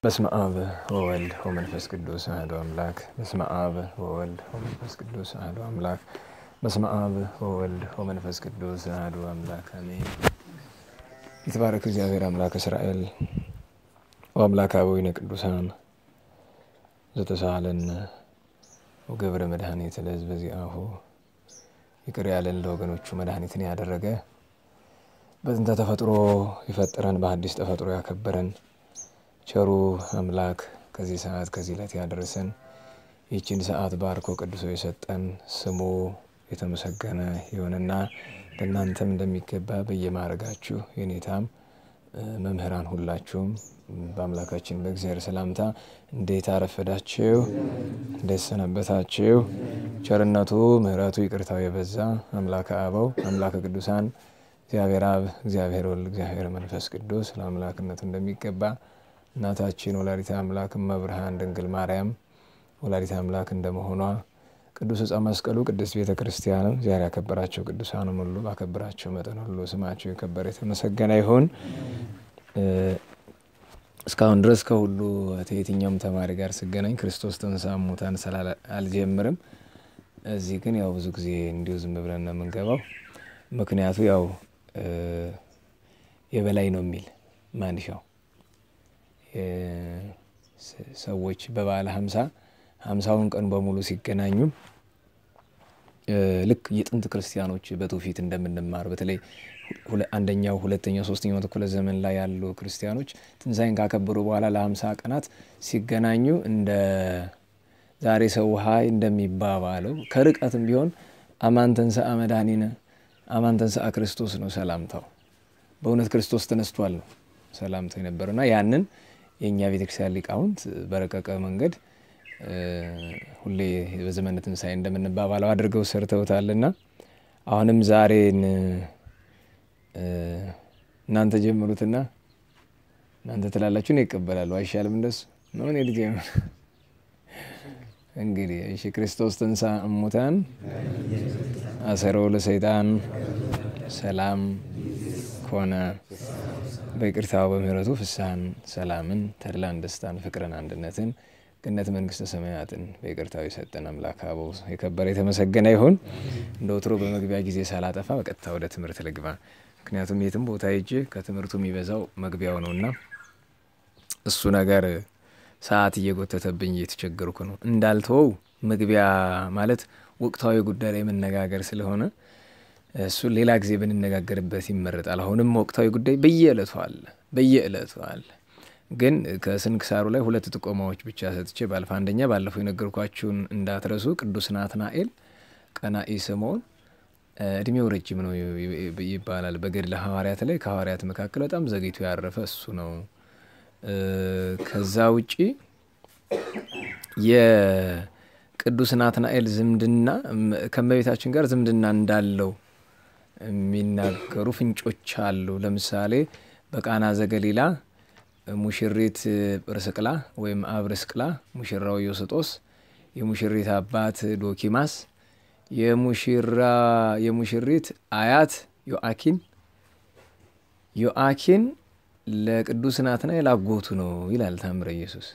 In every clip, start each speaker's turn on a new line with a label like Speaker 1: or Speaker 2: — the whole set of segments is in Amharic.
Speaker 1: በስመ አብ ወወልድ ወመንፈስ ቅዱስ አሐዱ አምላክ። በስመ አብ ወወልድ ወመንፈስ ቅዱስ አሐዱ አምላክ። በስመ አብ ወወልድ ወመንፈስ ቅዱስ አሐዱ አምላክ አሜን። ይትባረክ እግዚአብሔር አምላክ እስራኤል ወአምላክ አበዊነ ቅዱሳን ዘተሳሃለነ ወገብረ መድኃኒት ለሕዝበ ዚአሁ ይቅር ያለን ለወገኖቹ መድኃኒትን ያደረገ በጥንተ ተፈጥሮ የፈጠረን በሐዲስ ተፈጥሮ ያከበረን ቸሩ አምላክ ከዚህ ሰዓት ከዚህ ዕለት ያደረሰን ይህችን ሰዓት ባርኮ ቀድሶ የሰጠን ስሙ የተመሰገነ ይሁንና ለእናንተም እንደሚገባ በየማዕረጋችሁ የኔታም መምህራን ሁላችሁም በአምላካችን በእግዚአብሔር ሰላምታ እንዴት አረፈዳችሁ? እንዴት ሰነበታችሁ? ቸርነቱ ምሕረቱ ይቅርታው የበዛ አምላከ አበው አምላከ ቅዱሳን እግዚአብሔር አብ እግዚአብሔር ወልድ እግዚአብሔር መንፈስ ቅዱስ ለአምላክነቱ እንደሚገባ እናታችን ወላዲተ አምላክ እመብርሃን ድንግል ማርያም ወላዲተ አምላክ እንደመሆኗ ቅዱስ ዕፀ መስቀሉ ቅድስት ቤተ ክርስቲያንም እግዚአብሔር ያከበራቸው ቅዱሳንም ሁሉ ባከበራቸው መጠን ሁሉ ስማቸው የከበረ የተመሰገነ ይሁን። እስካሁን ድረስ ከሁሉ ከየትኛውም ተማሪ ጋር ስገናኝ ክርስቶስ ተንሥአ እሙታን ስላለ አልጀምርም። እዚህ ግን ያው ብዙ ጊዜ እንዲሁ ዝም ብለን ነው የምንገባው። ምክንያቱ ያው የበላይ ነው የሚል ማንሻው ሰዎች በበዓለ ሀምሳ ሀምሳውን ቀን በሙሉ ሲገናኙ ልክ የጥንት ክርስቲያኖች በትውፊት እንደምንማር በተለይ አንደኛው ሁለተኛው ሶስተኛው መቶ ክፍለ ዘመን ላይ ያሉ ክርስቲያኖች ትንሣኤን ካከበሩ በኋላ ለሀምሳ ቀናት ሲገናኙ እንደ ዛሬ ሰው ሀይ እንደሚባባለው ከርቀትም ቢሆን አማን ተንሥአ መድኃኒነ አማን ተንሥአ ክርስቶስ ነው ሰላምታው። በእውነት ክርስቶስ ተነስቷል ነው ሰላምታው የነበረውና ያንን የእኛ ቤተክርስቲያን ሊቃውንት በረቀቀ መንገድ ሁሌ በዘመነ ትንሣኤ እንደምንባባለው አድርገው ሰርተውታልና አሁንም ዛሬን እናንተ ጀምሩትና እናንተ ትላላችሁ ነው ይቀበላሉ። አይሻልም? እንደሱ ነው። እኔ ልጅ እንግዲህ እሺ። ክርስቶስ ተንሥአ እሙታን አሰሮ ለሰይጣን ሰላም ኮነ በይቅርታው በምህረቱ ፍስሐን ሰላምን ተድላን ደስታን ፍቅርን አንድነትን ገነት መንግስተ ሰማያትን በይቅርታው የሰጠን አምላክ አበው የከበረ የተመሰገነ ይሁን። እንደ ወትሮ በመግቢያ ጊዜ ሳላጠፋ በቀጥታ ወደ ትምህርት ልግባ። ምክንያቱም የትም ቦታ ሄጄ ከትምህርቱ የሚበዛው መግቢያው ነውና እሱ ነገር ሰዓት እየጎተተብኝ እየተቸገርኩ ነው። እንዳልተወው መግቢያ ማለት ወቅታዊ ጉዳይ ላይ መነጋገር ስለሆነ እሱን ሌላ ጊዜ ብንነጋገርበት ይመረጣል። አሁንም ወቅታዊ ጉዳይ በየዕለቱ አለ በየዕለቱ አለ። ግን ከስንክሳሩ ላይ ሁለት ጥቆማዎች ብቻ ሰጥቼ ባልፍ፣ አንደኛ ባለፈው የነገርኳችሁን እንዳትረሱ። ቅዱስ ናትናኤል ቀናኢ ስምዖን እድሜው ረጅም ነው ይባላል በገድለ ሐዋርያት ላይ ከሐዋርያት መካከል በጣም ዘግይቶ ያረፈ እሱ ነው። ከዛ ውጪ የቅዱስ ናትናኤል ዝምድና ከእመቤታችን ጋር ዝምድና እንዳለው የሚናገሩ ፍንጮች አሉ። ለምሳሌ በቃና ዘገሊላ ሙሽሪት ጵርስቅላ ወይም አብርስቅላ፣ ሙሽራው ዮስጦስ፣ የሙሽሪት አባት ዶኪማስ፣ የሙሽራ የሙሽሪት አያት ዮአኪን ዮአኪን ለቅዱስ ናትናኤል አጎቱ ነው ይላል ታምረ ኢየሱስ።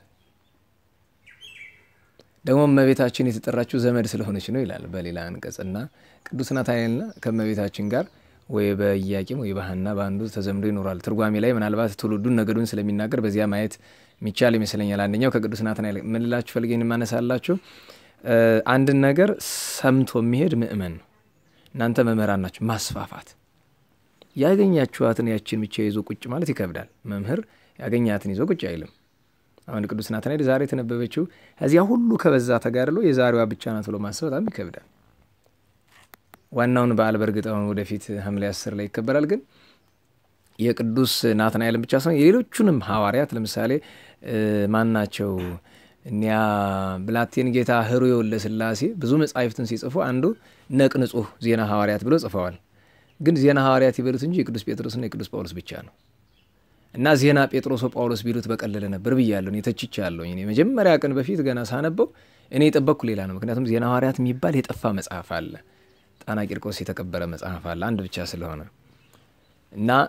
Speaker 1: ደግሞ እመቤታችን የተጠራችው ዘመድ ስለሆነች ነው ይላል በሌላ አንቀጽና ቅዱስ ናትናኤልና ከእመቤታችን ጋር ወይ በኢያቄም ወይ በሐና በአንዱ ተዘምዶ ይኖራል። ትርጓሜ ላይ ምናልባት ትውልዱን ነገዱን ስለሚናገር በዚያ ማየት የሚቻል ይመስለኛል። አንደኛው ከቅዱስ ናትናኤል ምን ልላችሁ ፈልጌ የማነሳላችሁ አንድን ነገር ሰምቶ የሚሄድ ምእመን ነው። እናንተ መምህራን ናችሁ። ማስፋፋት ያገኛችኋትን ያችን ብቻ ይዞ ቁጭ ማለት ይከብዳል። መምህር ያገኛትን ይዞ ቁጭ አይልም። አሁን ቅዱስ ናትናኤል ዛሬ የተነበበችው እዚያ ሁሉ ከበዛ ተጋድሎ የዛሬዋ ብቻ ናት ብሎ ማሰብ በጣም ይከብዳል። ዋናውን በዓል በእርግጥ አሁን ወደፊት ሐምሌ አስር ላይ ይከበራል። ግን የቅዱስ ናትናኤልን ብቻ ሳይሆን የሌሎቹንም ሐዋርያት ለምሳሌ ማን ናቸው እኒያ ብላቴን ጌታ ሕሩየ ወልደ ሥላሴ ብዙ መጻሕፍትን ሲጽፉ አንዱ ነቅ ንጹሕ ዜና ሐዋርያት ብለው ጽፈዋል። ግን ዜና ሐዋርያት ይበሉት እንጂ የቅዱስ ጴጥሮስና የቅዱስ ጳውሎስ ብቻ ነው። እና ዜና ጴጥሮስ ጳውሎስ ቢሉት በቀለለ ነበር ብያለሁ። እኔ ተችቻለሁ። እኔ መጀመሪያ ቀን በፊት ገና ሳነበው እኔ የጠበቅኩ ሌላ ነው። ምክንያቱም ዜና ሐዋርያት የሚባል የጠፋ መጽሐፍ አለ። ጣና ቂርቆስ የተቀበረ መጽሐፍ አለ አንድ ብቻ ስለሆነ እና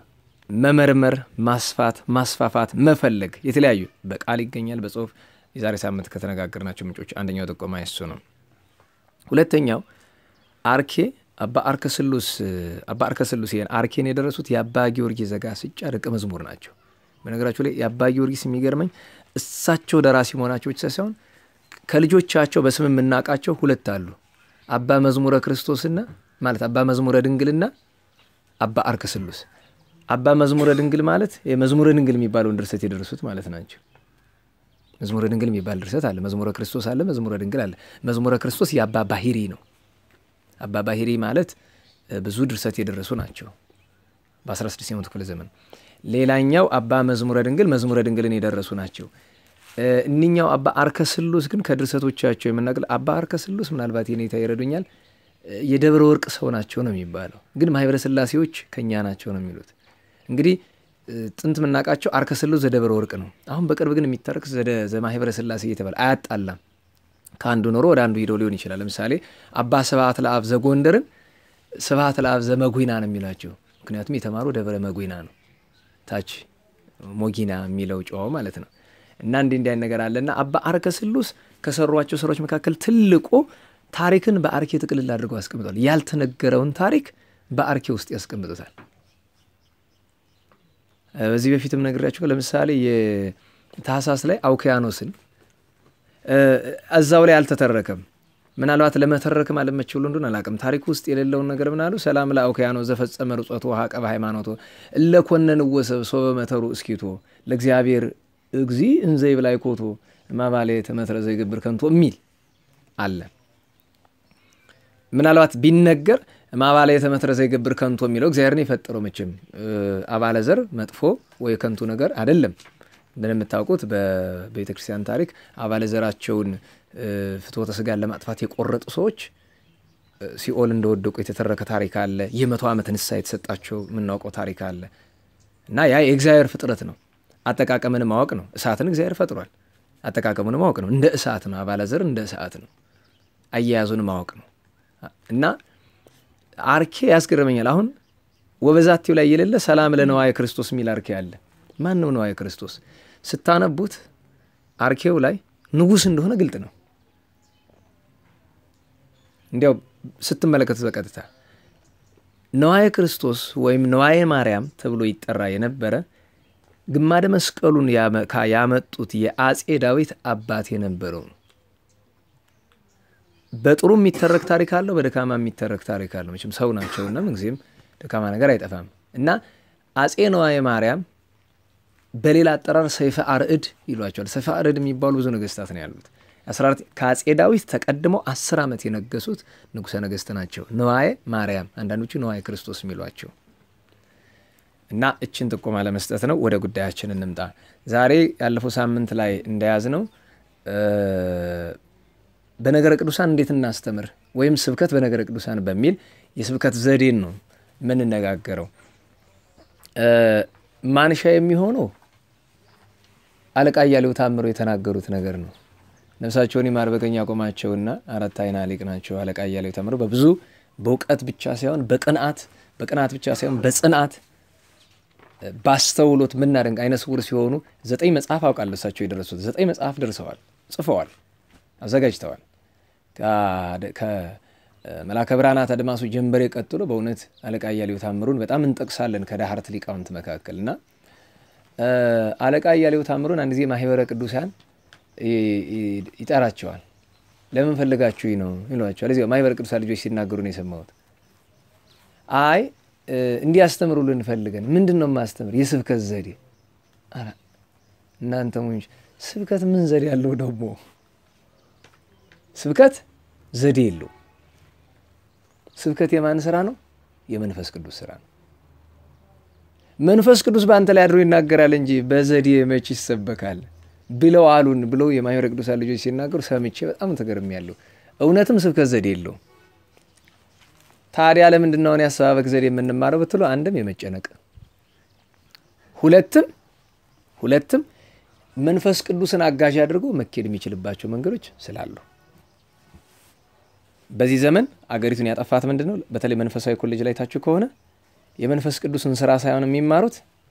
Speaker 1: መመርመር፣ ማስፋት፣ ማስፋፋት፣ መፈለግ የተለያዩ በቃል ይገኛል፣ በጽሁፍ የዛሬ ሳምንት ከተነጋገርናቸው ምንጮች አንደኛው ጥቆማ እሱ ነው። ሁለተኛው አርኬ አባ አርከ ስሉስ አባ አርከ ስሉስ ይሄን አርኬን የደረሱት የአባ ጊዮርጊስ ዘጋስጫ ደቀ መዝሙር ናቸው። በነገራችሁ ላይ የአባ ጊዮርጊስ የሚገርመኝ እሳቸው ደራሲ መሆናቸው ብቻ ሳይሆን ከልጆቻቸው በስም የምናውቃቸው ሁለት አሉ። አባ መዝሙረ ክርስቶስና ማለት አባ መዝሙረ ድንግልና አባ አርከ ስሉስ። አባ መዝሙረ ድንግል ማለት የመዝሙረ ድንግል የሚባለውን ድርሰት የደረሱት ማለት ናቸው። መዝሙረ ድንግል የሚባል ድርሰት አለ። መዝሙረ ክርስቶስ አለ። መዝሙረ ድንግል አለ። መዝሙረ ክርስቶስ የአባ ባሂሪ ነው። አባ ባሂሪ ማለት ብዙ ድርሰት የደረሱ ናቸው በ16ኛው ክፍለ ዘመን። ሌላኛው አባ መዝሙረ ድንግል መዝሙረ ድንግልን የደረሱ ናቸው። እኒኛው አባ አርከ ስሉስ ግን ከድርሰቶቻቸው የምናቅል አባ አርከ ስሉስ ምናልባት የኔታ ይረዱኛል የደብረ ወርቅ ሰው ናቸው ነው የሚባለው፣ ግን ማህበረ ስላሴዎች ከኛ ናቸው ነው የሚሉት። እንግዲህ ጥንት የምናውቃቸው አርከ ስሉስ ዘደብረ ወርቅ ነው። አሁን በቅርብ ግን የሚታረቅ ዘማህበረ ስላሴ እየተባለ አያጣላም። ከአንዱ ኖሮ ወደ አንዱ ሂደው ሊሆን ይችላል። ለምሳሌ አባ ስብሐት ለአብ ዘጎንደርን ስብሐት ለአብ ዘመጉና ነው የሚላቸው። ምክንያቱም የተማሩ ደብረ መጉና ነው፣ ታች ሞጊና የሚለው ጨዋው ማለት ነው። እና እንዲህ እንዲህ ነገር አለና አባ አርከ ስሉስ ከሰሯቸው ስራዎች መካከል ትልቁ ታሪክን በአርኬ ጥቅልል አድርገው ያስቀምጧል። ያልተነገረውን ታሪክ በአርኬ ውስጥ ያስቀምጡታል። በዚህ በፊትም ነግሬያቸው ለምሳሌ የታህሳስ ላይ አውኪያኖስን እዛው ላይ አልተተረከም። ምናልባት ለመተረክም አለመች ብሎ እንደሆነ አላውቅም። ታሪክ ውስጥ የሌለውን ነገር ምናሉ ሰላም ለአውኪያኖስ ዘፈጸመ ርጾቶ ሀቀ በሃይማኖቶ እለኮነን ወሰብ ሶበ መተሩ እስኪቶ ለእግዚአብሔር እግዚ እንዘይ ብላይ ኮቶ ማባሌ ተመትረ ዘይገብር ከንቶ የሚል አለ። ምናልባት ቢነገር ማባላ የተመትረ ዘይገብር ከንቶ የሚለው እግዚአብሔርን የፈጠረው መቼም አባለ ዘር መጥፎ ወይ ከንቱ ነገር አይደለም። እንደምታውቁት በቤተ ክርስቲያን ታሪክ አባለ ዘራቸውን ፍትወተ ስጋን ለማጥፋት የቆረጡ ሰዎች ሲኦል እንደወደቁ የተተረከ ታሪክ አለ። የመቶ ዓመት ንስሐ የተሰጣቸው የምናውቀው ታሪክ አለ እና ያ የእግዚአብሔር ፍጥረት ነው። አጠቃቀምን ማወቅ ነው። እሳትን እግዚአብሔር ፈጥሯል። አጠቃቀሙን ማወቅ ነው። እንደ እሳት ነው። አባለ ዘር እንደ እሳት ነው። አያያዙን ማወቅ ነው እና አርኬ ያስገርመኛል። አሁን ወበዛቴው ላይ የሌለ ሰላም ለነዋየ ክርስቶስ የሚል አርኬ አለ። ማን ነው ነዋየ ክርስቶስ? ስታነቡት አርኬው ላይ ንጉሥ እንደሆነ ግልጥ ነው። እንዲያው ስትመለከቱት በቀጥታ ነዋየ ክርስቶስ ወይም ነዋየ ማርያም ተብሎ ይጠራ የነበረ ግማደ መስቀሉን ያመጡት የአጼ ዳዊት አባት የነበረው ነው። በጥሩ የሚተረክ ታሪክ አለው፣ በደካማ የሚተረክ ታሪክ አለው። መቼም ሰው ናቸውና ምንጊዜም ደካማ ነገር አይጠፋም እና አጼ ነዋየ ማርያም በሌላ አጠራር ሰይፈ አርዕድ ይሏቸዋል። ሰይፈ አርዕድ የሚባሉ ብዙ ነገስታት ነው ያሉት። ከአጼ ዳዊት ተቀድመው አስር ዓመት የነገሱት ንጉሠ ነገስት ናቸው። ነዋየ ማርያም፣ አንዳንዶቹ ነዋየ ክርስቶስ የሚሏቸው እና እችን ጥቆማ ለመስጠት ነው። ወደ ጉዳያችን እንምጣ። ዛሬ ያለፈው ሳምንት ላይ እንደያዝ ነው በነገረ ቅዱሳን እንዴት እናስተምር ወይም ስብከት በነገረ ቅዱሳን በሚል የስብከት ዘዴን ነው የምንነጋገረው። ማንሻ የሚሆነው አለቃ እያሌው ታምሮ የተናገሩት ነገር ነው። ነፍሳቸውን ይማር በቀኝ ያቆማቸውና አራት አይና ሊቅ ናቸው። አለቃ እያሌው ታምሮ በብዙ በእውቀት ብቻ ሳይሆን በቅንአት በቅንአት ብቻ ሳይሆን በጽንአት ባስተውሎት ምናደንቅ አይነ ስውር ሲሆኑ ዘጠኝ መጽሐፍ አውቃለሁ እሳቸው የደረሱት ዘጠኝ መጽሐፍ ደርሰዋል፣ ጽፈዋል፣ አዘጋጅተዋል። ከመላከ ብርሃናት አድማሱ ጀንበሬ ቀጥሎ በእውነት አለቃ እያሌው ታምሩን በጣም እንጠቅሳለን ከዳህርት ሊቃውንት መካከል እና አለቃ እያሌው ታምሩን አንድ ጊዜ ማህበረ ቅዱሳን ይጠራቸዋል። ለምን ፈልጋችሁ ነው ይሏቸዋል። እዚያው ማህበረ ቅዱሳን ልጆች ሲናገሩ ነው የሰማሁት። አይ እንዲያስተምሩልን ፈልገን ምንድን ነው የማስተምር? የስብከት ዘዴ። እናንተ ሙኞች ስብከት ምን ዘዴ ያለው ደግሞ? ስብከት ዘዴ የለው። ስብከት የማን ስራ ነው? የመንፈስ ቅዱስ ስራ ነው። መንፈስ ቅዱስ በአንተ ላይ አድሮ ይናገራል እንጂ በዘዴ መች ይሰበካል ብለው አሉን ብለው የማህበረ ቅዱሳን ልጆች ሲናገሩ ሰምቼ በጣም ተገርሜያለሁ። እውነትም ስብከት ዘዴ የለውም። ታዲያ ለምንድን ነው የአሰባበክ ዘዴ የምንማረው ብትሉ አንድም የመጨነቅ ሁለትም ሁለትም መንፈስ ቅዱስን አጋዥ አድርጎ መኬድ የሚችልባቸው መንገዶች ስላሉ በዚህ ዘመን አገሪቱን ያጠፋት ምንድን ነው? በተለይ መንፈሳዊ ኮሌጅ ላይ ታችሁ ከሆነ የመንፈስ ቅዱስን ስራ ሳይሆን የሚማሩት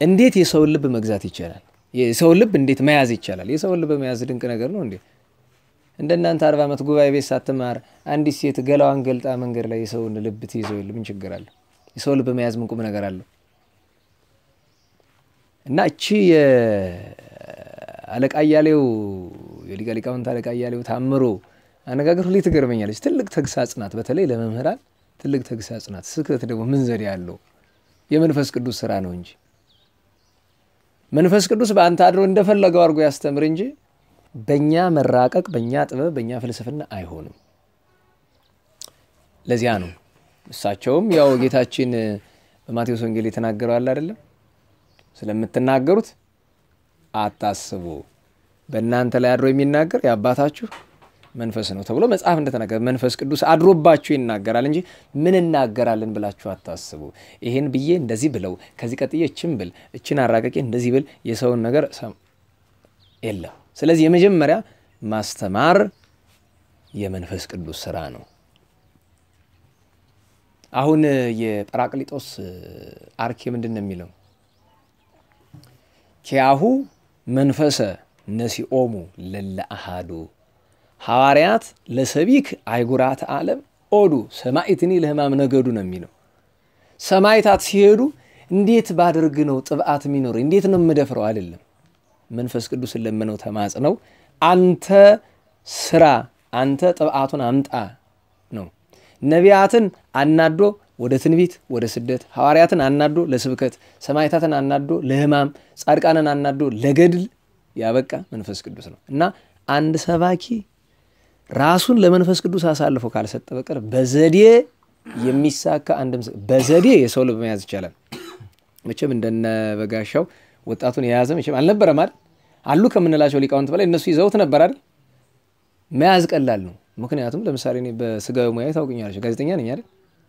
Speaker 1: እንዴት የሰውን ልብ መግዛት ይቻላል? የሰውን ልብ እንዴት መያዝ ይቻላል? የሰውን ልብ መያዝ ድንቅ ነገር ነው እንዴ! እንደ እናንተ አርባ ዓመት ጉባኤ ቤት ሳትማር አንዲት ሴት ገላዋን ገልጣ መንገድ ላይ የሰውን ልብ ትይዘው የለ ምን ችግር አለ? የሰው ልብ መያዝ ምን ቁም ነገር አለው? እና እቺ የአለቃ እያሌው የሊቀ ሊቃውንት አለቃ እያሌው ታምሮ አነጋገር ሁሌ ትገርመኛለች። ትልቅ ተግሳጽ ናት፣ በተለይ ለመምህራን ትልቅ ተግሳጽ ናት። ስብከት ደግሞ ምን ዘዴ ያለው የመንፈስ ቅዱስ ስራ ነው እንጂ መንፈስ ቅዱስ በአንተ አድሮ እንደፈለገው አድርጎ ያስተምር እንጂ በእኛ መራቀቅ፣ በእኛ ጥበብ፣ በእኛ ፍልስፍና አይሆንም። ለዚያ ነው እሳቸውም ያው ጌታችን በማቴዎስ ወንጌል የተናገረው አለ አይደለም፣ ስለምትናገሩት አታስቡ፣ በእናንተ ላይ አድሮ የሚናገር የአባታችሁ መንፈስ ነው ተብሎ መጽሐፍ እንደተናገረ መንፈስ ቅዱስ አድሮባችሁ ይናገራል እንጂ ምን እናገራለን ብላችሁ አታስቡ። ይሄን ብዬ እንደዚህ ብለው ከዚህ ቀጥዬ እችን ብል እችን አራቀቄ እንደዚህ ብል የሰውን ነገር የለም። ስለዚህ የመጀመሪያ ማስተማር የመንፈስ ቅዱስ ስራ ነው። አሁን የጰራቅሊጦስ አርኬ ምንድን ነው የሚለው? ኪያሁ መንፈሰ ነሲኦሙ ለለ አሃዱ ሐዋርያት ለሰቢክ አይጉራት ዓለም ኦዱ ሰማዕትኒ ለሕማም ነገዱ ነው የሚለው። ሰማዕታት ሲሄዱ እንዴት ባደርግ ነው ጥብዓት የሚኖር እንዴት ነው የምደፍረው አይደለም። መንፈስ ቅዱስን ለምነው ተማጽነው አንተ ስራ አንተ ጥብዓቱን አምጣ ነው። ነቢያትን አናዶ ወደ ትንቢት ወደ ስደት፣ ሐዋርያትን አናዶ ለስብከት፣ ሰማዕታትን አናዶ ለሕማም፣ ጻድቃንን አናዶ ለገድል ያበቃ መንፈስ ቅዱስ ነው እና አንድ ሰባኪ ራሱን ለመንፈስ ቅዱስ አሳልፎ ካልሰጠ በቀር በዘዴ የሚሳካ አንድም በዘዴ የሰው ልብ መያዝ ይቻላል። መቼም እንደነ በጋሻው ወጣቱን የያዘ መቼም አልነበረም አይደል? አሉ ከምንላቸው ሊቃውንት በላይ እነሱ ይዘውት ነበር አይደል? መያዝ ቀላል ነው። ምክንያቱም ለምሳሌ እኔ በስጋዊ ሙያ ታውቁኛላችሁ፣ ጋዜጠኛ ነኝ አይደል?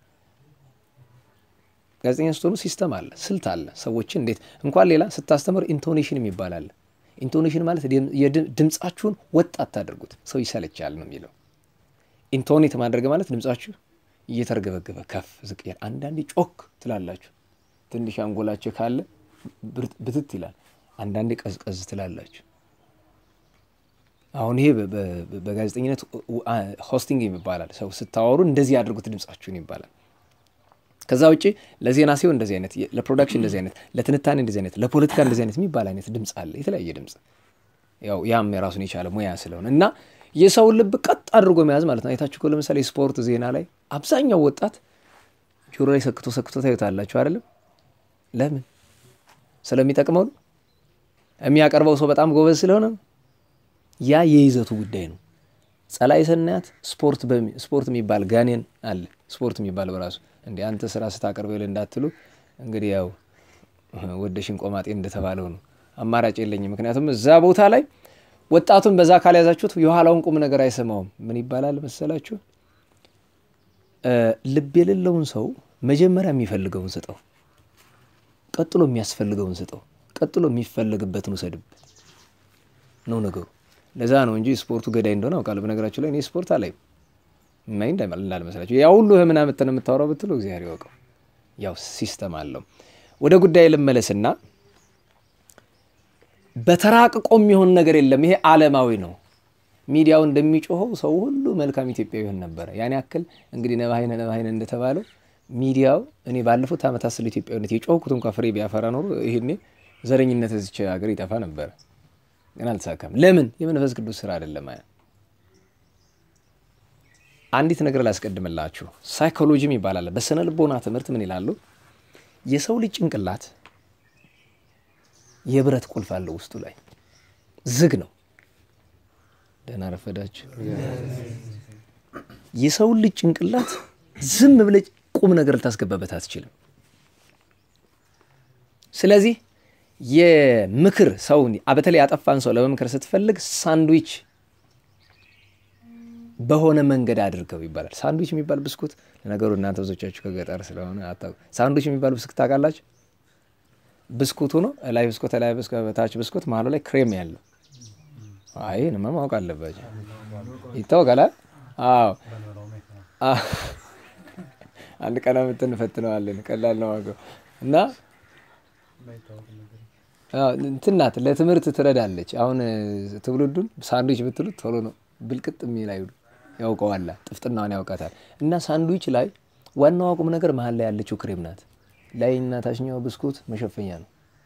Speaker 1: ጋዜጠኛ ስትሆኑ ሲስተም አለ፣ ስልት አለ። ሰዎችን እንዴት እንኳን ሌላ ስታስተምር ኢንቶኔሽን የሚባል አለ። ኢንቶኔሽን ማለት ድምፃችሁን ወጥ አታደርጉት፣ ሰው ይሰለቻል ነው የሚለው። ኢንቶኔት ማድረግ ማለት ድምፃችሁ እየተርገበገበ ከፍ ዝቅ ያል፣ አንዳንዴ ጮክ ትላላችሁ። ትንሽ አንጎላችሁ ካለ ብትት ይላል፣ አንዳንዴ ቀዝቀዝ ትላላችሁ። አሁን ይሄ በጋዜጠኝነት ሆስቲንግ ይባላል። ሰው ስታወሩ እንደዚህ ያድርጉት ድምፃችሁን ይባላል። ከዛ ውጭ ለዜና ሲሆን እንደዚህ አይነት፣ ለፕሮዳክሽን እንደዚህ አይነት፣ ለትንታኔ እንደዚህ አይነት፣ ለፖለቲካ እንደዚህ አይነት የሚባል አይነት ድምፅ አለ። የተለያየ ድምፅ ያው ያም የራሱን የቻለ ሙያ ስለሆነ እና የሰውን ልብ ቀጥ አድርጎ መያዝ ማለት ነው። አይታችሁ እኮ ለምሳሌ ስፖርት ዜና ላይ አብዛኛው ወጣት ጆሮ ላይ ሰክቶ ሰክቶ ታዩታላችሁ አይደለም? ለምን? ስለሚጠቅመው ነው። የሚያቀርበው ሰው በጣም ጎበዝ ስለሆነ ነው። ያ የይዘቱ ጉዳይ ነው። ጸላይ ስናያት ስፖርት የሚባል ጋኔን አለ። ስፖርት የሚባል በራሱ እንዲ አንተ ስራ ስታቀርበው ይል እንዳትሉ እንግዲህ ያው ወደሽን ቆማጤ እንደተባለው ነው። አማራጭ የለኝም። ምክንያቱም እዛ ቦታ ላይ ወጣቱን በዛ ካልያዛችሁት የኋላውን ቁም ነገር አይሰማውም። ምን ይባላል መሰላችሁ? ልብ የሌለውን ሰው መጀመሪያ የሚፈልገውን ስጠው፣ ቀጥሎ የሚያስፈልገውን ስጠው፣ ቀጥሎ የሚፈለግበትን ውሰድበት ነው ነገሩ። ለዛ ነው እንጂ ስፖርቱ ገዳይ እንደሆነ አውቃለሁ። በነገራችሁ ላይ እኔ ስፖርት አላይም ማይ እንዳልመስላችሁ ያ ሁሉ ህምና ምትን የምታወራው ብትሉ እግዚአብሔር ይወቀው። ያው ሲስተም አለው። ወደ ጉዳይ ልመለስና በተራቅቆ የሚሆን ነገር የለም። ይሄ ዓለማዊ ነው። ሚዲያው እንደሚጮኸው ሰው ሁሉ መልካም ኢትዮጵያዊ ይሆን ነበረ። ያን ያክል እንግዲህ ነባይነ ነባይነ እንደተባለው ሚዲያው እኔ ባለፉት ዓመታት ስለ ኢትዮጵያዊነት የጮህኩት እንኳ ፍሬ ቢያፈራ ኖሮ ይሄኔ ዘረኝነት እዚች ሀገር ይጠፋ ነበረ። ግን አልተሳካም። ለምን? የመንፈስ ቅዱስ ስራ አይደለም። አንዲት ነገር ላስቀድምላችሁ። ሳይኮሎጂም ይባላል። በስነ ልቦና ትምህርት ምን ይላሉ? የሰው ልጅ ጭንቅላት የብረት ቁልፍ አለው ውስጡ ላይ ዝግ ነው። ደህና ረፈዳችሁ። የሰው ልጅ ጭንቅላት ዝም ብለህ ቁም ነገር ልታስገባበት አትችልም። ስለዚህ የምክር ሰውን በተለይ ያጠፋን ሰው ለመምከር ስትፈልግ ሳንድዊች በሆነ መንገድ አድርገው ይባላል። ሳንድዊች የሚባል ብስኩት ለነገሩ እናንተ ብዙዎቻችሁ ከገጠር ስለሆነ አታውቁም። ሳንድዊች የሚባል ብስኩት ታውቃላችሁ? ብስኩቱ ነው ላይ ብስኩት ላይ በታች ብስኩት መሀሉ ላይ ክሬም ያለው። አይ ንማ ማወቅ አለባቸው። ይታወቃል። አዎ አንድ ቀን ምትን እንፈትነዋለን። ቀላል ነው ዋጋው እና እንትን ናት፣ ለትምህርት ትረዳለች። አሁን ትውልዱን ሳንድዊች ብትሉት ቶሎ ነው ብልቅጥ የሚል አይሉ ያውቀዋላ፣ ጥፍጥናዋን ያውቃታል። እና ሳንድዊች ላይ ዋናዋ ቁም ነገር መሀል ላይ ያለችው ክሬም ናት። ላይና ታችኛው ብስኩት መሸፈኛ ነው።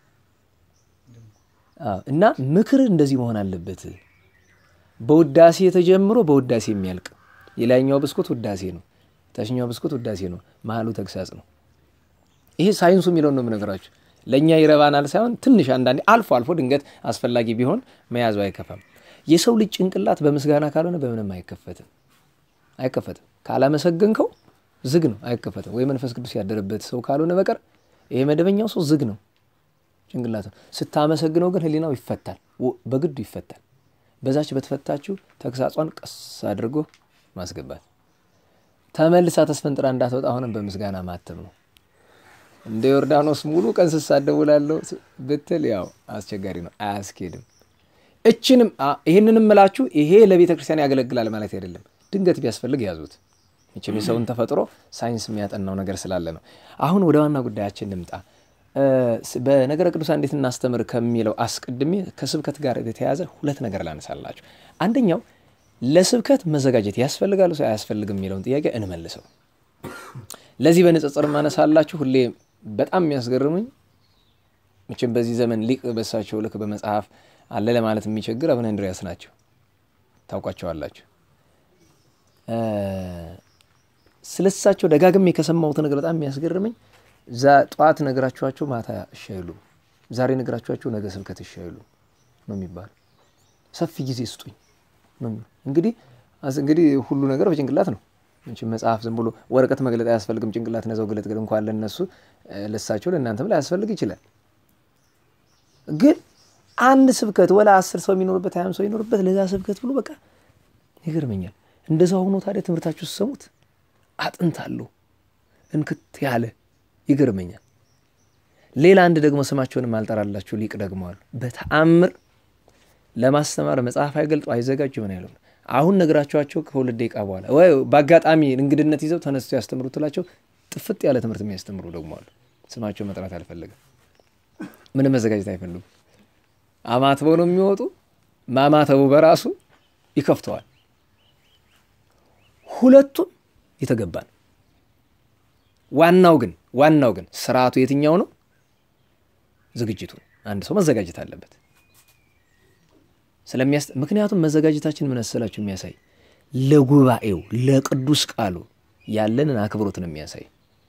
Speaker 1: እና ምክር እንደዚህ መሆን አለበት። በውዳሴ ተጀምሮ በውዳሴ የሚያልቅ የላይኛው ብስኩት ውዳሴ ነው፣ ታችኛው ብስኩት ውዳሴ ነው፣ መሀሉ ተግሳጽ ነው። ይሄ ሳይንሱ የሚለውን ነው የምነግራችሁ። ለእኛ ይረባናል ሳይሆን ትንሽ አንዳንዴ አልፎ አልፎ ድንገት አስፈላጊ ቢሆን መያዙ አይከፋም። የሰው ልጅ ጭንቅላት በምስጋና ካልሆነ በምንም አይከፈትም አይከፈትም። ካላመሰገንከው ዝግ ነው፣ አይከፈትም። ወይ መንፈስ ቅዱስ ያደረበት ሰው ካልሆነ በቀር ይሄ መደበኛው ሰው ዝግ ነው ጭንቅላት። ስታመሰግነው ግን ሕሊናው ይፈታል፣ በግዱ ይፈታል። በዛች በተፈታችሁ ተግሳጿን ቀስ አድርጎ ማስገባት፣ ተመልሳ ተስፈንጥራ እንዳትወጣ አሁንም በምስጋና ማተም ነው። እንደ ዮርዳኖስ ሙሉ ቀን ስሳደብ ውላለሁ ብትል ያው አስቸጋሪ ነው፣ አያስኬድም። እችንም ይህንንም ምላችሁ ይሄ ለቤተ ክርስቲያን ያገለግላል ማለት አይደለም። ድንገት ቢያስፈልግ ያዙት። ይችም የሰውን ተፈጥሮ ሳይንስ የሚያጠናው ነገር ስላለ ነው። አሁን ወደ ዋና ጉዳያችን ልምጣ። በነገረ ቅዱሳን እንዴት እናስተምር ከሚለው አስቀድሜ ከስብከት ጋር የተያያዘ ሁለት ነገር ላነሳላችሁ። አንደኛው ለስብከት መዘጋጀት ያስፈልጋል ሰው አያስፈልግም የሚለውን ጥያቄ እንመልሰው። ለዚህ በንጽጽር ማነሳላችሁ ሁሌ በጣም የሚያስገርሙኝ መቼም በዚህ ዘመን ሊቅ በሳቸው ልክ በመጽሐፍ አለ ለማለት የሚቸግር አቡነ እንድርያስ ናቸው። ታውቋቸዋላችሁ። ስለሳቸው ደጋግሜ ከሰማሁት ነገር በጣም የሚያስገርመኝ ጠዋት ነግራችኋቸው ማታ እሺ አይሉም፣ ዛሬ ነግራችኋቸው ነገ ስብከት እሺ አይሉም ነው የሚባለው። ሰፊ ጊዜ ስጡኝ ነው እንግዲህ እንግዲህ ሁሉ ነገር በጭንቅላት ነው። መጽሐፍ ዝም ብሎ ወረቀት መግለጥ አያስፈልግም። ጭንቅላት ነዘው ግለጥ ግል እንኳን ለነሱ ለሳቸው ለእናንተም ላያስፈልግ ይችላል። ግን አንድ ስብከት ወላ አስር ሰው የሚኖርበት ሀያም ሰው የሚኖርበት ለዛ ስብከት ብሎ በቃ ይገርመኛል። እንደዛ ሆኖ ታዲያ ትምህርታችሁ ስሰሙት አጥንታለሁ እንክት ያለ ይገርመኛል። ሌላ አንድ ደግሞ ስማቸውንም አልጠራላችሁ ሊቅ ደግመዋል። በተአምር ለማስተማር መጽሐፍ አይገልጡ አይዘጋጁ ምን ያለው አሁን ነግራችኋቸው ከሁለት ደቂቃ በኋላ ወይ በአጋጣሚ እንግድነት ይዘው ተነስቶ ያስተምሩ ትላቸው ጥፍጥ ያለ ትምህርት የሚያስተምሩ ደግሞ አሉ። ስማቸው መጥራት አልፈለግም። ምንም መዘጋጀት አይፈልጉም። አማትበው ነው የሚወጡ። ማማተቡ በራሱ ይከፍተዋል። ሁለቱም የተገባ ነው። ዋናው ግን ዋናው ግን ስርዓቱ የትኛው ነው? ዝግጅቱ። አንድ ሰው መዘጋጀት አለበት ስለሚያስ ምክንያቱም መዘጋጀታችን ምን መሰላችሁ የሚያሳይ ለጉባኤው ለቅዱስ ቃሉ ያለንን አክብሮት ነው የሚያሳይ።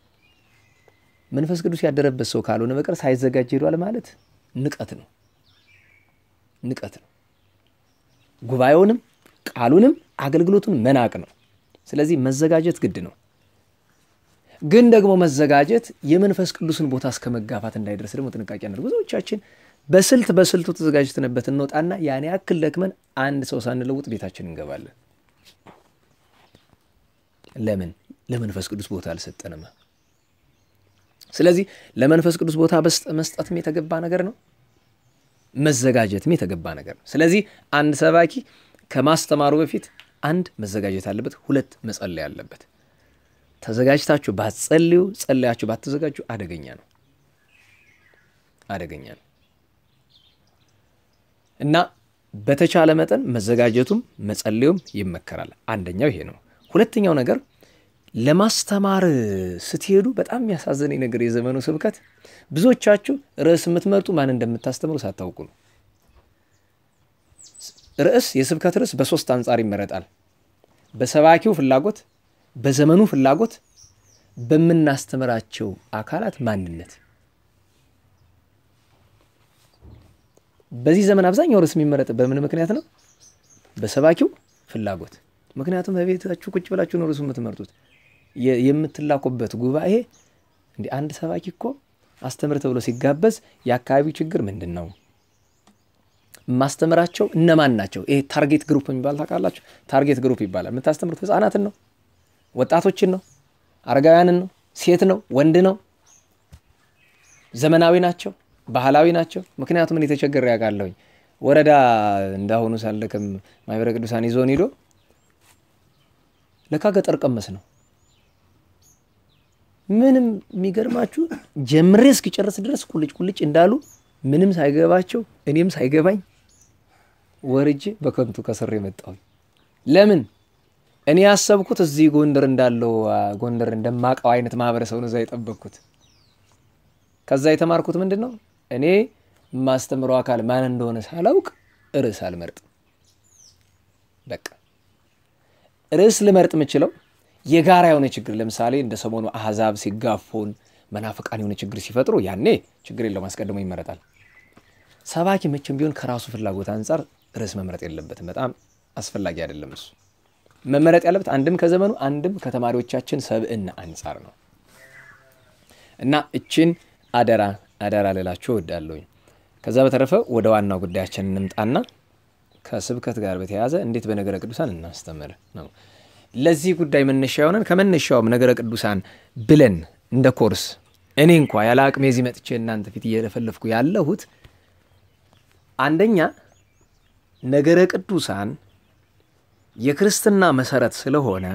Speaker 1: መንፈስ ቅዱስ ያደረበት ሰው ካልሆነ በቀር ሳይዘጋጅ ሄዷል ማለት ንቀት ነው፣ ንቀት ነው። ጉባኤውንም ቃሉንም አገልግሎቱን መናቅ ነው። ስለዚህ መዘጋጀት ግድ ነው። ግን ደግሞ መዘጋጀት የመንፈስ ቅዱስን ቦታ እስከ መጋፋት እንዳይደርስ ደግሞ ጥንቃቄ ያደርግ ብዙዎቻችን በስልት በስልቱ ተዘጋጅተንበት እንወጣና ያን ያክል ደክመን አንድ ሰው ሳንለውጥ ቤታችን እንገባለን። ለምን? ለመንፈስ ቅዱስ ቦታ አልሰጠንም። ስለዚህ ለመንፈስ ቅዱስ ቦታ መስጠትም የተገባ ነገር ነው፣ መዘጋጀትም የተገባ ነገር ነው። ስለዚህ አንድ ሰባኪ ከማስተማሩ በፊት አንድ መዘጋጀት አለበት፣ ሁለት መጸለይ አለበት። ተዘጋጅታችሁ ባትጸልዩ፣ ጸለያችሁ ባትዘጋጁ አደገኛ ነው፣ አደገኛ ነው። እና በተቻለ መጠን መዘጋጀቱም መጸለዩም ይመከራል። አንደኛው ይሄ ነው። ሁለተኛው ነገር ለማስተማር ስትሄዱ በጣም የሚያሳዝነኝ ነገር የዘመኑ ስብከት ብዙዎቻችሁ ርዕስ የምትመርጡ ማን እንደምታስተምሩ ሳታውቁ ነው። ርዕስ የስብከት ርዕስ በሶስት አንጻር ይመረጣል። በሰባኪው ፍላጎት፣ በዘመኑ ፍላጎት፣ በምናስተምራቸው አካላት ማንነት በዚህ ዘመን አብዛኛው ርዕስ የሚመረጥ በምን ምክንያት ነው? በሰባኪው ፍላጎት። ምክንያቱም በቤታችሁ ቁጭ ብላችሁ ነው ርዕሱ የምትመርጡት። የምትላኩበት ጉባኤ እንዲህ አንድ ሰባኪ እኮ አስተምር ተብሎ ሲጋበዝ የአካባቢው ችግር ምንድን ነው? ማስተምራቸው እነማን ናቸው? ይሄ ታርጌት ግሩፕ የሚባል ታውቃላችሁ? ታርጌት ግሩፕ ይባላል። የምታስተምሩት ህጻናትን ነው? ወጣቶችን ነው? አረጋውያንን ነው? ሴት ነው? ወንድ ነው? ዘመናዊ ናቸው ባህላዊ ናቸው። ምክንያቱም እኔ ተቸግሬ ያውቃለሁኝ። ወረዳ እንዳሁኑ ሳለክም ማህበረ ቅዱሳን ይዞን ሂዶ ለካ ገጠር ቀመስ ነው ምንም የሚገርማችሁ ጀምሬ እስኪጨርስ ድረስ ቁልጭ ቁልጭ እንዳሉ ምንም ሳይገባቸው እኔም ሳይገባኝ ወርጄ በከንቱ ከስር የመጣሁኝ ለምን እኔ ያሰብኩት እዚህ ጎንደር እንዳለው ጎንደር እንደማቀው አይነት ማህበረሰብ ነው እዛ የጠበቅኩት። ከዛ የተማርኩት ምንድን ነው እኔ የማስተምረው አካል ማን እንደሆነ ሳላውቅ ርዕስ አልመርጥም። በቃ ርዕስ ልመርጥ የምችለው የጋራ የሆነ ችግር ለምሳሌ እንደ ሰሞኑ አህዛብ ሲጋፉን መናፍቃን የሆነ ችግር ሲፈጥሩ ያኔ ችግር የለውም አስቀድሞ ይመረጣል። ሰባኪ መቼም ቢሆን ከራሱ ፍላጎት አንጻር ርዕስ መምረጥ የለበትም። በጣም አስፈላጊ አይደለም እሱ መመረጥ ያለበት አንድም ከዘመኑ አንድም ከተማሪዎቻችን ሰብዕና አንጻር ነው እና እችን አደራ አደራ ልላችሁ እወዳለሁኝ። ከዛ በተረፈ ወደ ዋናው ጉዳያችን እንምጣና ከስብከት ጋር በተያያዘ እንዴት በነገረ ቅዱሳን እናስተምር ነው። ለዚህ ጉዳይ መነሻ የሆነን ከመነሻውም ነገረ ቅዱሳን ብለን እንደ ኮርስ እኔ እንኳ ያለ አቅሜ እዚህ መጥቼ እናንተ ፊት እየለፈለፍኩ ያለሁት አንደኛ ነገረ ቅዱሳን የክርስትና መሰረት ስለሆነ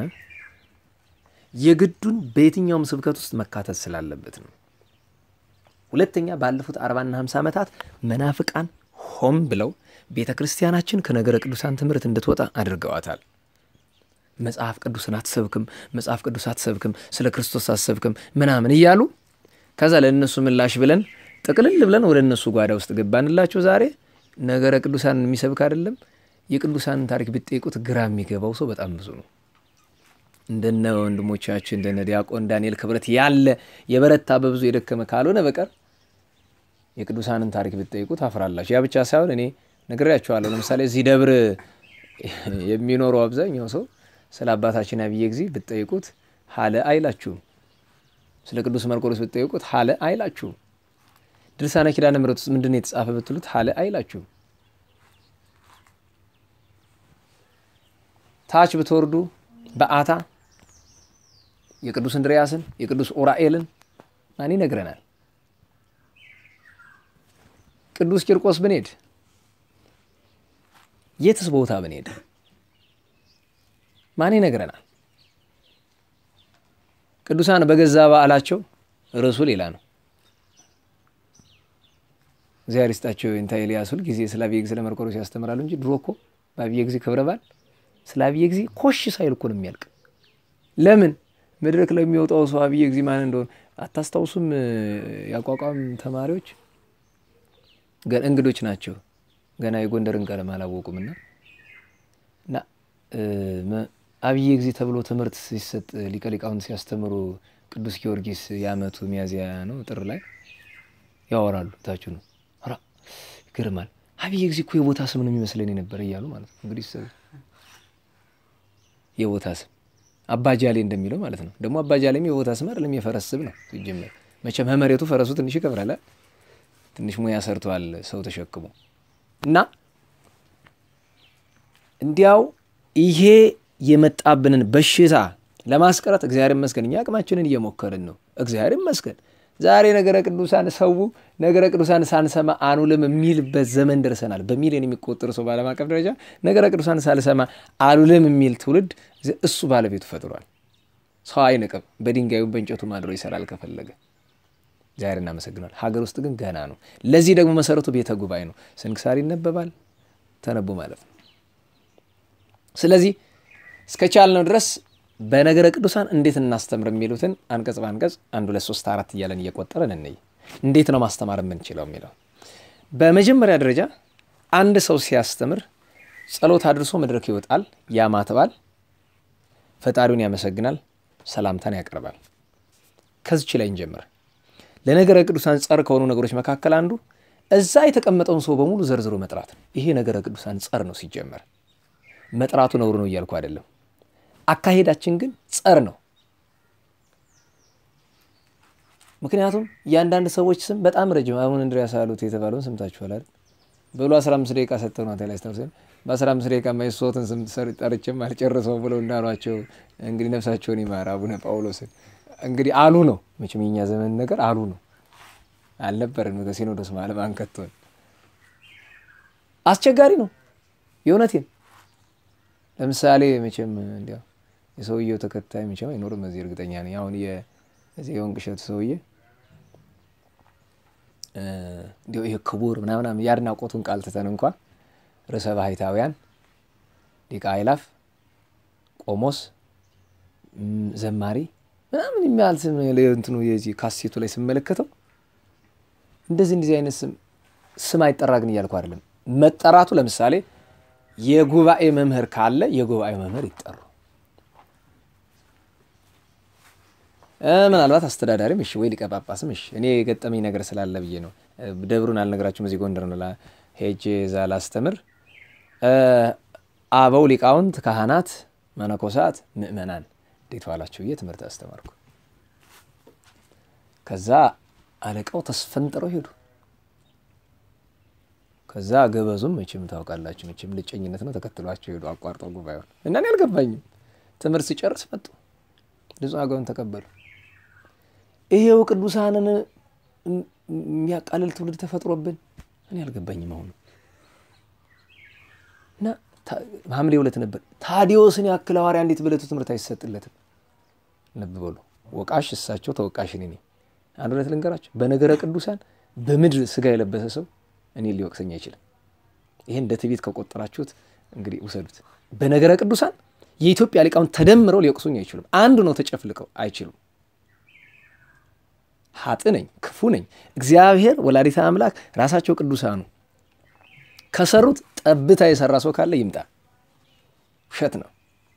Speaker 1: የግዱን በየትኛውም ስብከት ውስጥ መካተት ስላለበት ነው። ሁለተኛ ባለፉት አርባና ሃምሳ ዓመታት መናፍቃን ሆም ብለው ቤተ ክርስቲያናችን ከነገረ ቅዱሳን ትምህርት እንድትወጣ አድርገዋታል። መጽሐፍ ቅዱስን አትሰብክም፣ መጽሐፍ ቅዱስ አትሰብክም፣ ስለ ክርስቶስ አትሰብክም ምናምን እያሉ ከዛ ለእነሱ ምላሽ ብለን ጥቅልል ብለን ወደ እነሱ ጓዳ ውስጥ ገባንላቸው። ዛሬ ነገረ ቅዱሳንን የሚሰብክ አይደለም የቅዱሳንን ታሪክ ብትጠይቁት ግራ የሚገባው ሰው በጣም ብዙ ነው። እንደነ ወንድሞቻችን እንደነ ዲያቆን ዳንኤል ክብረት ያለ የበረታ በብዙ የደከመ ካልሆነ በቀር የቅዱሳንን ታሪክ ብትጠይቁት አፍራላችሁ። ያ ብቻ ሳይሆን እኔ ነግሬያችኋለሁ። ለምሳሌ እዚህ ደብር የሚኖረው አብዛኛው ሰው ስለ አባታችን አብየ ጊዜ ብትጠይቁት ሀለ አይላችሁም። ስለ ቅዱስ መርቆሬዎስ ብትጠይቁት ሀለ አይላችሁም። ድርሳነ ኪዳነ ምሕረት ውስጥ ምንድን ነው የተጻፈ ብትሉት ሀለ አይላችሁም። ታች ብትወርዱ በአታ የቅዱስ እንድርያስን የቅዱስ ኡራኤልን ማን ይነግረናል? ቅዱስ ቂርቆስ ብንሄድ የትስ ቦታ ብንሄድ ማን ይነግረናል? ቅዱሳን በገዛ በዓላቸው ርዕሱ ሌላ ነው። እግዚአብሔር ይስጣቸው እንታ ኤልያስ ሁል ጊዜ ስለ አብየ ጊዜ ለመርቆሬዎስ ያስተምራሉ እንጂ ድሮ እኮ በአብየ ጊዜ ክብረ በዓል ስለ አብየ ጊዜ ኮሽ ሳይል እኮ ነው የሚያልቅ። ለምን መድረክ ላይ የሚወጣው ሰው አብየ ጊዜ ማን እንደሆነ አታስታውሱም? የአቋቋም ተማሪዎች እንግዶች ናቸው። ገና የጎንደርን ቀለም አላወቁምና እና አብየ ጊዜ ተብሎ ትምህርት ሲሰጥ ሊቀ ሊቃውንት ሲያስተምሩ ቅዱስ ጊዮርጊስ የዓመቱ ሚያዝያ ነው ጥር ላይ ያወራሉ። ታችሁ ነው ራ ይገርማል። አብየ ጊዜ እኮ የቦታ ስም ነው የሚመስለን የነበረ እያሉ ማለት ነው እንግዲህ የቦታ ስም አባጃሌ እንደሚለው ማለት ነው። ደግሞ አባጃሌም የቦታ ስም አይደለም የፈረስ ስም ነው ሲጀመር። መቼም ከመሬቱ ፈረሱ ትንሽ ይከብራል። ትንሽ ሙያ ሰርተዋል ሰው ተሸክሞ እና እንዲያው ይሄ የመጣብንን በሽታ ለማስቀረት እግዚአብሔር ይመስገን እኛ አቅማችንን እየሞከርን ነው። እግዚአብሔር ይመስገን ዛሬ ነገረ ቅዱሳን ሰው ነገረ ቅዱሳን ሳንሰማ አኑልም የሚልበት ዘመን ደርሰናል። በሚሊዮን የሚቆጠሩ ሰው በዓለም አቀፍ ደረጃ ነገረ ቅዱሳን ሳልሰማ አሉልም የሚል ትውልድ እሱ ባለቤቱ ፈጥሯል። ሰው አይንቅም። በድንጋዩ በእንጨቱ ማድሮ ይሰራል ከፈለገ። እግዚአብሔር እናመሰግናል። ሀገር ውስጥ ግን ገና ነው። ለዚህ ደግሞ መሰረቱ ቤተ ጉባኤ ነው። ስንክሳር ይነበባል፣ ተነቦ ማለት ነው። ስለዚህ እስከቻልነው ድረስ በነገረ ቅዱሳን እንዴት እናስተምር የሚሉትን አንቀጽ በአንቀጽ አንድ ሁለት ሶስት አራት እያለን እየቆጠረን እንይ። እንዴት ነው ማስተማር የምንችለው የሚለው በመጀመሪያ ደረጃ አንድ ሰው ሲያስተምር ጸሎት አድርሶ መድረክ ይወጣል፣ ያማትባል፣ ፈጣሪውን ያመሰግናል፣ ሰላምታን ያቀርባል። ከዚች ላይ እንጀምር። ለነገረ ቅዱሳን ጸር ከሆኑ ነገሮች መካከል አንዱ እዛ የተቀመጠውን ሰው በሙሉ ዘርዝሮ መጥራት ነው። ይሄ ነገረ ቅዱሳን ጸር ነው። ሲጀመር መጥራቱ ነውር ነው እያልኩ አይደለም። አካሄዳችን ግን ጸር ነው። ምክንያቱም የአንዳንድ ሰዎች ስም በጣም ረጅም አሁን እንድሪያስ አሉት የተባለውን ሰምታችኋል አይደል? በሉ 15 ደቂቃ ሰጠው ነው ላይ ስታውሰን በ15 ደቂቃ ማይሶትን ስም ጠርቼም አልጨርሰው ብለው እንዳሏቸው እንግዲህ ነፍሳቸውን ይማር አቡነ ጳውሎስን እንግዲህ አሉ ነው መቼም የኛ ዘመን ነገር አሉ ነው አልነበረን ከሲኖዶስ ማለት አንከቶን አስቸጋሪ ነው የእውነቴን ለምሳሌ መቼም እንዲያው የሰውየው ተከታይ መቼም አይኖርም እዚህ እርግጠኛ ነኝ አሁን እዚህ የወንቅ እሸቱ ሰውዬ እንዲሁ ይህ ክቡር ምናምናም የአድናቆቱን ቃል ትተን እንኳ ርዕሰ ባህታውያን ሊቀ አእላፍ ቆሞስ ዘማሪ ምናምን የሚያህል ስም እንትኑ የዚህ ካሴቱ ላይ ስመለከተው እንደዚህ እንደዚህ አይነት ስም ስም አይጠራ ግን እያልኩ አይደለም። መጠራቱ ለምሳሌ የጉባኤ መምህር ካለ የጉባኤ መምህር ይጠሩ። ምናልባት አስተዳዳሪም እሺ፣ ወይ ሊቀ ጳጳስም እሺ። እኔ የገጠመኝ ነገር ስላለ ብዬ ነው። ደብሩን አልነግራችሁም። እዚህ ጎንደር ነው ሄጄ እዛ ላስተምር። አበው ሊቃውንት፣ ካህናት፣ መነኮሳት፣ ምእመናን እንዴት ዋላችሁ ብዬ ትምህርት አስተማርኩ። ከዛ አለቃው ተስፈንጥረው ሄዱ። ከዛ ገበዙም መቼም ታውቃላችሁ፣ መቼም ልጨኝነት ነው ተከትሏቸው ሄዱ። አቋርጠው ጉባኤውን እና እኔ አልገባኝም። ትምህርት ሲጨርስ መጡ። ንጹሕ አገውን ተቀበሉ። ይሄው ቅዱሳንን የሚያቃልል ትውልድ ተፈጥሮብን እኔ አልገባኝም። አሁኑ እና ሐምሌ ሁለት ነበር። ታዲዮስን ያክል ሐዋርያ እንዴት በዕለቱ ትምህርት አይሰጥለትም? ልብ በሉ። ወቃሽ እሳቸው ተወቃሽ እኔ ነኝ። አንድ እውነት ልንገራቸው፣ በነገረ ቅዱሳን በምድር ስጋ የለበሰ ሰው እኔ ሊወቅሰኝ አይችልም። ይሄ እንደ ትዕቢት ከቆጠራችሁት እንግዲህ ውሰዱት። በነገረ ቅዱሳን የኢትዮጵያ ሊቃውንት ተደምረው ሊወቅሱኝ አይችሉም። አንዱ ነው ተጨፍልቀው አይችሉም። ሀጥ ነኝ፣ ክፉ ነኝ። እግዚአብሔር ወላዲተ አምላክ ራሳቸው ቅዱሳኑ ከሰሩት ጠብታ የሰራ ሰው ካለ ይምጣ። ውሸት ነው።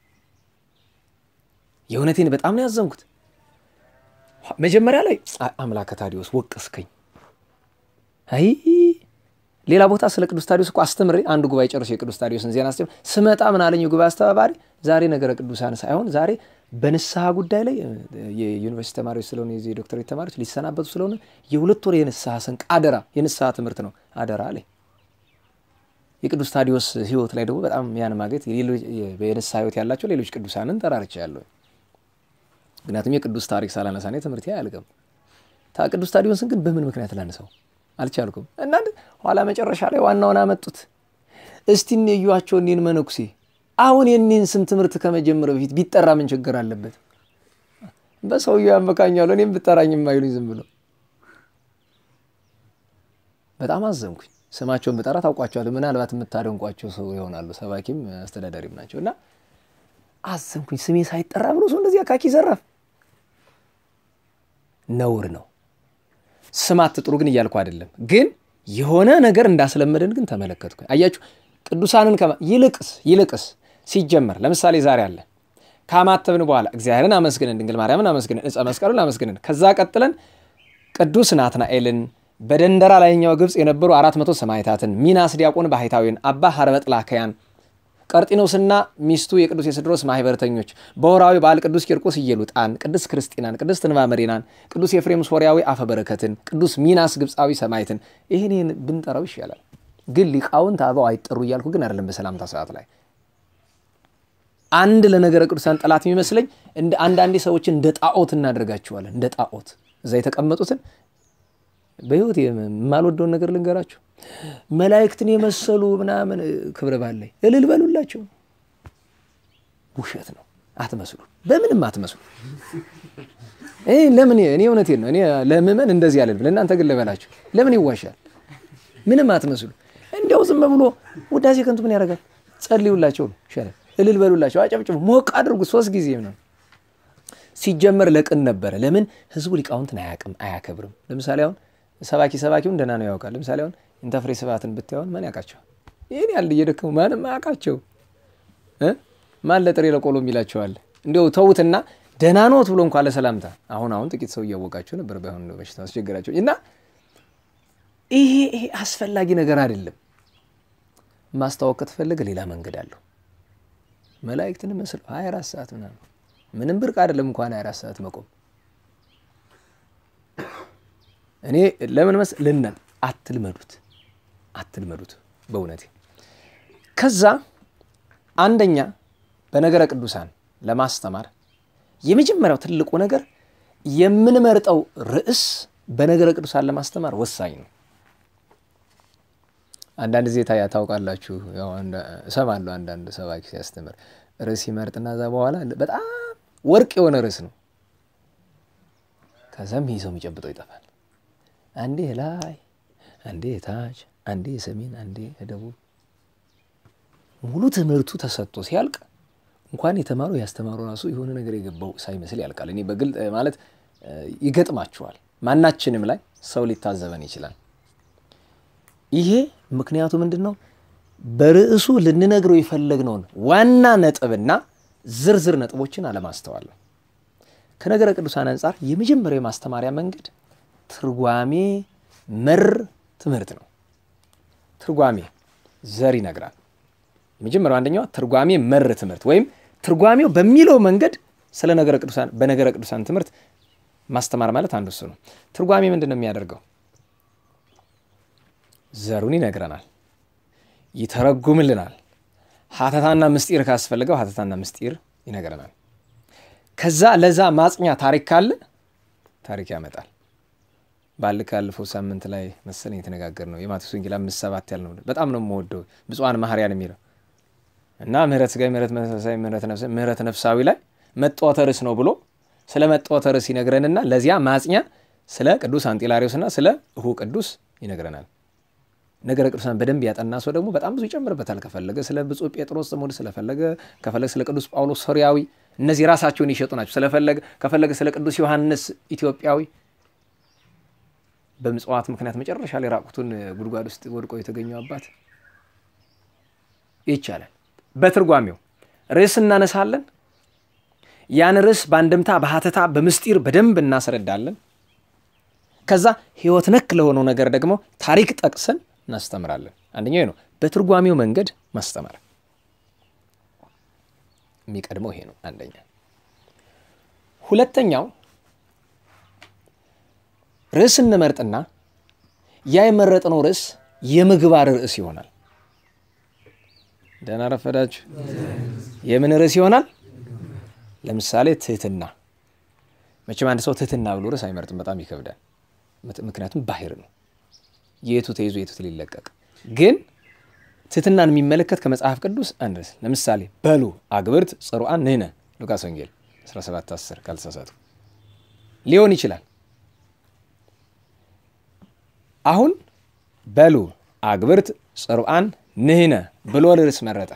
Speaker 1: የእውነቴን በጣም ነው ያዘንኩት። መጀመሪያ ላይ አምላከ ታዲዮስ ወቀስከኝ። አይ ሌላ ቦታ ስለ ቅዱስ ታዲዮስ እኮ አስተምሬ አንድ ጉባኤ ጨርሶ የቅዱስ ታዲዮስን ዜና አስተምር ስመጣ ምን አለኝ የጉባኤ አስተባባሪ፣ ዛሬ ነገረ ቅዱሳን ሳይሆን ዛሬ በንስሐ ጉዳይ ላይ የዩኒቨርሲቲ ተማሪዎች ስለሆነ የዚህ የዶክተሬት ተማሪዎች ሊሰናበቱ ስለሆነ የሁለት ወር የንስሐ ስንቅ አደራ፣ የንስሐ ትምህርት ነው አደራ አለኝ። የቅዱስ ታዲዮስ ሕይወት ላይ ደግሞ በጣም ያን ማግኘት የንስሐ ሕይወት ያላቸው ሌሎች ቅዱሳንን ጠራርቻ ያለሁ ምክንያቱም የቅዱስ ታሪክ ሳላነሳኔ ትምህርት አያልቅም። ቅዱስ ታዲዮስን ግን በምን ምክንያት ላነሳው አልቻልኩም። እና ኋላ መጨረሻ ላይ ዋናውን አመጡት። እስቲ እዩዋቸው እኔን መነኩሴ አሁን የኔን ስም ትምህርት ከመጀመር በፊት ቢጠራ ምን ችግር አለበት? በሰውየው ያመካኛሉ። እኔም ብጠራኝ የማይሉኝ ዝም ብሎ በጣም አዘንኩኝ። ስማቸውን ብጠራ ታውቋቸዋለሁ። ምናልባት የምታደንቋቸው ሰው ይሆናሉ። ሰባኪም አስተዳዳሪም ናቸው። እና አዘንኩኝ። ስሜ ሳይጠራ ብሎ ሰው እንደዚህ አካኪ ዘራፍ ነውር ነው። ስም አትጥሩ ግን እያልኩ አይደለም። ግን የሆነ ነገር እንዳስለመደን ግን ተመለከትኩ። አያችሁ ቅዱሳንን ይልቅስ ይልቅስ ሲጀመር ለምሳሌ ዛሬ አለ ካማተብን በኋላ እግዚአብሔርን አመስግነን ድንግል ማርያምን አመስግነን ዕፀ መስቀሉን አመስግነን ከዛ ቀጥለን ቅዱስ ናትናኤልን በደንደራ ላይኛው ግብፅ የነበሩ አራት መቶ ሰማዕታትን ሚናስ ዲያቆን ባህታዊን አባ ሀርበጥላከያን ቀርጢኖስና ሚስቱ የቅዱስ የስድሮስ ማህበረተኞች በወራዊ በዓል ቅዱስ ቂርቆስ እየሉጣን፣ ቅዱስ ክርስቲናን፣ ቅዱስ ትንባ መሪናን፣ ቅዱስ ኤፍሬም ሶርያዊ አፈበረከትን፣ ቅዱስ ሚናስ ግብፃዊ ሰማዕትን ይህን ይህን ብንጠራው ይሻላል። ግን ሊቃውንት አበው አይጠሩ እያልኩ ግን አይደለም። በሰላምታ ሰዓት ላይ አንድ ለነገረ ቅዱሳን ጠላት የሚመስለኝ እንደ አንዳንዴ ሰዎችን እንደ ጣዖት እናደርጋቸዋለን። እንደ ጣዖት እዛ የተቀመጡትን በህይወት የማልወደውን ነገር ልንገራችሁ። መላእክትን የመሰሉ ምናምን ክብረ በዓል ላይ እልል በሉላቸው። ውሸት ነው። አትመስሉ፣ በምንም አትመስሉ። ለምን እኔ እውነቴን ነው። እኔ ለምመን እንደዚህ ያለል ለእናንተ ግን ልበላችሁ፣ ለምን ይዋሻል? ምንም አትመስሉ። እንዲያው ዝም ብሎ ውዳሴ ከንቱ ምን ያደርጋል? ጸልዩላቸው ነው ይሻላል። እልል በሉላቸው፣ አጨብጭቡ፣ ሞቅ አድርጉ። ሶስት ጊዜ ነው ሲጀመር ለቅን ነበረ። ለምን ህዝቡ ሊቃውንትን አያውቅም፣ አያከብርም። ለምሳሌ አሁን ሰባኪ ሰባኪውን ደህና ነው ያውቃል። ለምሳሌ አሁን ኢንተፍሬ ስብሐትን ብታየውን ማን ያውቃቸዋል? ይህን ያህል እየደከሙ ማንም አያውቃቸው። ማን ለጥሬ ለቆሎ የሚላቸዋል? እንዲያው ተዉትና ደህና ኖት ብሎ እንኳ ለሰላምታ አሁን አሁን ጥቂት ሰው እያወቃቸው ነበር። ባይሆን በሽታ አስቸገራቸው እና ይሄ ይሄ አስፈላጊ ነገር አይደለም። ማስታወቅ ከተፈለገ ሌላ መንገድ አለው። መላእክትን መስለው ሀያ አራት ሰዓት ምናምን ምንም ብርቅ አይደለም እንኳን ሀያ አራት ሰዓት መቆም እኔ ለምን መስ ልናል አትልመዱት፣ አትልመዱት በእውነቴ። ከዛ አንደኛ በነገረ ቅዱሳን ለማስተማር የመጀመሪያው ትልቁ ነገር የምንመርጠው ርዕስ በነገረ ቅዱሳን ለማስተማር ወሳኝ ነው። አንዳንድ ጊዜ ታያ ታውቃላችሁ፣ እሰማለሁ አንዳንድ ሰባኪ ሲያስተምር ርዕስ ይመርጥና እዛ በኋላ በጣም ወርቅ የሆነ ርዕስ ነው ከዛም ይህ ሰው የሚጨብጠው ይጠፋል። አንዴ ላይ፣ አንዴ ታች፣ አንዴ ሰሜን፣ አንዴ ደቡብ ሙሉ ትምህርቱ ተሰጥቶ ሲያልቅ እንኳን የተማሩ ያስተማሩ ራሱ የሆነ ነገር የገባው ሳይመስል ያልቃል። እኔ በግልጥ ማለት ይገጥማችኋል። ማናችንም ላይ ሰው ሊታዘበን ይችላል። ይሄ ምክንያቱ ምንድን ነው? በርዕሱ ልንነግረው የፈለግነውን ዋና ነጥብና ዝርዝር ነጥቦችን አለማስተዋል ነው። ከነገረ ቅዱሳን አንጻር የመጀመሪያው የማስተማሪያ መንገድ ትርጓሜ መር ትምህርት ነው። ትርጓሜ ዘር ይነግራል። የመጀመሪያው አንደኛዋ ትርጓሜ መር ትምህርት ወይም ትርጓሜው በሚለው መንገድ ስለ ነገረ ቅዱሳን በነገረ ቅዱሳን ትምህርት ማስተማር ማለት አንዱ እሱ ነው። ትርጓሜ ምንድን ነው የሚያደርገው? ዘሩን ይነግረናል፣ ይተረጉምልናል። ሀተታና ምስጢር ካስፈልገው ሀተታና ምስጢር ይነግረናል። ከዛ ለዛ ማጽኛ ታሪክ ካለ ታሪክ ያመጣል። ባል ካለፈው ሳምንት ላይ መሰለኝ የተነጋገር ነው የማቴዎስ ወንጌል አምስት ሰባት ያልነው በጣም ነው የምወደው ብፁዓን ማህርያን የሚለው እና ምህረት ስጋዊ፣ ምህረት መንፈሳዊ፣ ምህረት ነፍሳዊ ላይ መጣወተ ርዕስ ነው ብሎ ስለ መጣወተ ርዕስ ይነግረንና ለዚያ ማጽኛ ስለ ቅዱስ አንጢላሪዎስና ስለ እሁ ቅዱስ ይነግረናል። ነገረ ቅዱሳን በደንብ ያጠና ሰው ደግሞ በጣም ብዙ ይጨምርበታል። ከፈለገ ስለ ብፁዕ ጴጥሮስ ዘሞድ ስለፈለገ ከፈለገ ስለ ቅዱስ ጳውሎስ ሶርያዊ እነዚህ ራሳቸውን ይሸጡ ናቸው። ስለፈለገ ከፈለገ ስለ ቅዱስ ዮሐንስ ኢትዮጵያዊ በምጽዋት ምክንያት መጨረሻ ላይ ራቁቱን ጉድጓድ ውስጥ ወድቆ የተገኘው አባት ይቻላል። በትርጓሜው ርዕስ እናነሳለን። ያን ርዕስ በአንድምታ በሀተታ በምስጢር በደንብ እናስረዳለን። ከዛ ሕይወት ነክ ለሆነው ነገር ደግሞ ታሪክ ጠቅሰን እናስተምራለን። አንደኛው ነው በትርጓሜው መንገድ ማስተማር የሚቀድመው ይሄ ነው። አንደኛ። ሁለተኛው ርዕስ እንመርጥና ያ የመረጥነው ርዕስ የምግባር ርዕስ ይሆናል። ደህና ረፈዳችሁ። የምን ርዕስ ይሆናል? ለምሳሌ ትህትና። መቼም አንድ ሰው ትህትና ብሎ ርዕስ አይመርጥም፣ በጣም ይከብዳል። ምክንያቱም ባህር ነው፣ የቱ ተይዞ የቱ ሊለቀቅ። ግን ትህትናን የሚመለከት ከመጽሐፍ ቅዱስ አንድ ርዕስ ለምሳሌ በሉ አግብርት ጽሩዓን ንሕነ ሉቃስ ወንጌል 17 10 ካልተሳሳቱ ሊሆን ይችላል። አሁን በሉ አግብርት ጽሩዓን ንሕነ ብሎ ርዕስ መረጠ።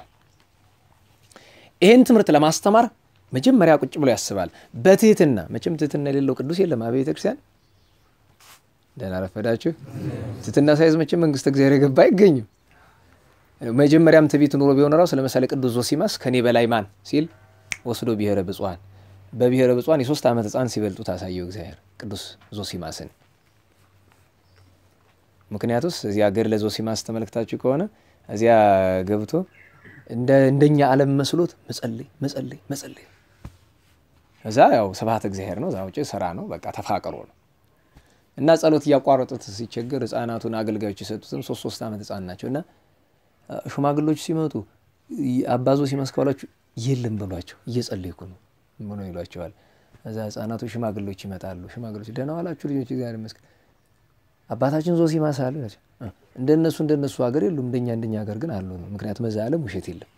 Speaker 1: ይህን ትምህርት ለማስተማር መጀመሪያ ቁጭ ብሎ ያስባል በትህትና። መቼም ትህትና የሌለው ቅዱስ የለም። አብያተ ክርስቲያን ደህና ረፈዳችሁ። ትህትና ሳይዝ መቼም መንግስተ እግዚአብሔር የገባ አይገኝም። መጀመሪያም ትዕቢት ኑሮ ቢሆን ራሱ ለምሳሌ ቅዱስ ዞሲማስ ከኔ በላይ ማን ሲል ወስዶ ብሔረ ብፁዓን በብሔረ ብፁዓን የሶስት ዓመት ሕፃን ሲበልጡ ታሳየው እግዚአብሔር ቅዱስ ዞሲማስን። ምክንያቱስ እዚያ ገድለ ዞሲማስ ተመልክታችሁ ከሆነ እዚያ ገብቶ እንደኛ ዓለም መስሎት መጸለይ መጸለይ መጸለይ እዛ ያው ስብሐት እግዚአብሔር ነው። እዛ ውጭ ስራ ነው። በቃ ተፋቅሮ ነው እና ጸሎት እያቋረጡት ሲቸገር ህፃናቱን አገልጋዮች የሰጡትም ሶስት ሶስት ዓመት ህፃን ናቸው እና ሽማግሎች ሲመጡ አባዞ ሲመስከሏችሁ የለም በሏቸው እየጸለይኩ ነው ብሎ ይሏቸዋል። እዛ ህፃናቱ ሽማግሎች ይመጣሉ። ሽማግሎች ደህና ዋላችሁ ልጆች እግዚአብሔር ይመስገን አባታችን ዞሲማስ አሉ ናቸው። እንደነሱ እንደነሱ ሀገር የሉም፣ እንደኛ እንደኛ ሀገር ግን አሉ ነው። ምክንያቱም በዛ ዓለም ውሸት የለም።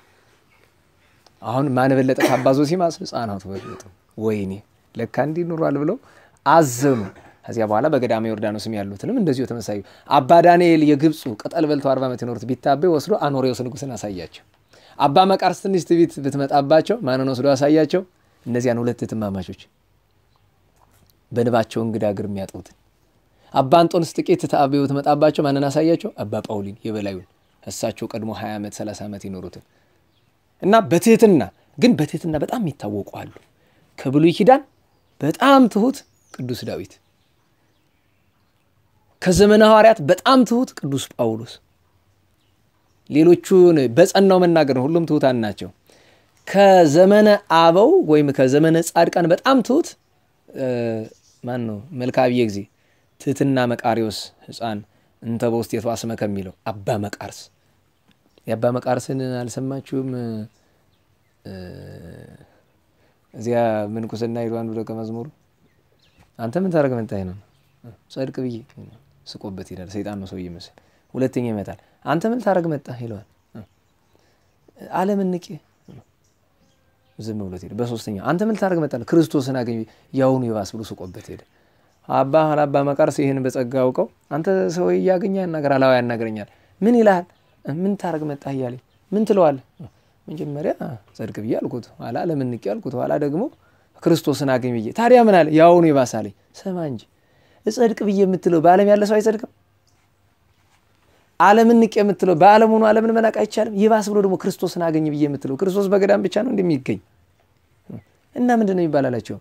Speaker 1: አሁን ማን በለጠ ከአባ ዞሲማስ? ህፃናቱ በለጡ። ወይኔ ለካ እንዲህ ኑሯል ብለው አዘኑ። ከዚያ በኋላ በገዳመ ዮርዳኖስም ያሉትንም እንደዚሁ ተመሳዩ አባ ዳንኤል የግብፁ ቅጠል በልተው አርባ ዓመት የኖሩት ቢታበይ ወስዶ አኖሬዎስ ንጉሥን አሳያቸው። አባ መቃርስ ትንሽ ትዕቢት ብትመጣባቸው ማንን ወስዶ አሳያቸው? እነዚያን ሁለት እህትማማቾች በንባቸው እንግዳ እግር የሚያጥቡትን አባ አንጦንስ ጥቂት ተአብዮ ብትመጣባቸው ማንን አሳያቸው? አባ ጳውሊን የበላዩን እሳቸው ቀድሞ 20 ዓመት 30 ዓመት የኖሩትን እና በትህትና ግን በትህትና በጣም የሚታወቁ አሉ። ከብሉይ ኪዳን በጣም ትሁት ቅዱስ ዳዊት ከዘመነ ሐዋርያት በጣም ትሁት ቅዱስ ጳውሎስ። ሌሎቹን በጸናው መናገር ነው። ሁሉም ትሁታን ናቸው። ከዘመነ አበው ወይም ከዘመነ ጻድቃን በጣም ትሁት ማን ነው? መልክዐ ጊዜ ትህትና መቃሪዎስ ሕፃን እንተ በውስቴቱ አስመ ከሚለው አባ መቃርስ። የአባ መቃርስን አልሰማችሁም? እዚያ ምንኩስና ሄዱ። አንዱ ደቀ መዝሙሩ አንተ ምን ታደርግ መጣህ ነው ጸድቅ ብዬ ስቆበት ይላል። ሰይጣን ነው ሰውዬ መሰል። ሁለተኛ ይመጣል። አንተ ምን ታደርግ መጣህ ይለዋል። ዓለምን ንቄ ዝም ብሎት ሄደ። በሶስተኛው አንተ ምን ልታደርግ መጣለህ? ክርስቶስን አገኝ ያውኑ ይባስ ብሎ ስቆበት ሄደ። አባ አባ መቃርስ ይህን በጸጋ አውቀው አንተ ሰው እያገኘ ያናገር አላዋ ያናገረኛል። ምን ይልሃል? ምን ታደርግ መጣህ እያለኝ ምን ትለዋለህ? መጀመሪያ ጸድቅ ብዬ አልኩት፣ ኋላ ለምን ንቄ አልኩት፣ ኋላ ደግሞ ክርስቶስን አገኝ ብዬ ታዲያ ምን አለ? ያውኑ ይባስ አለኝ። ስማ እንጂ እጸድቅ ብዬ የምትለው በዓለም ያለ ሰው አይጸድቅም። ዓለምን ንቄ የምትለው በዓለም ሆኖ ዓለምን መናቅ አይቻልም። ይባስ ብሎ ደግሞ ክርስቶስን አገኝ ብዬ የምትለው ክርስቶስ በገዳም ብቻ ነው እንደሚገኝ እና ምንድን ነው የሚባላላቸው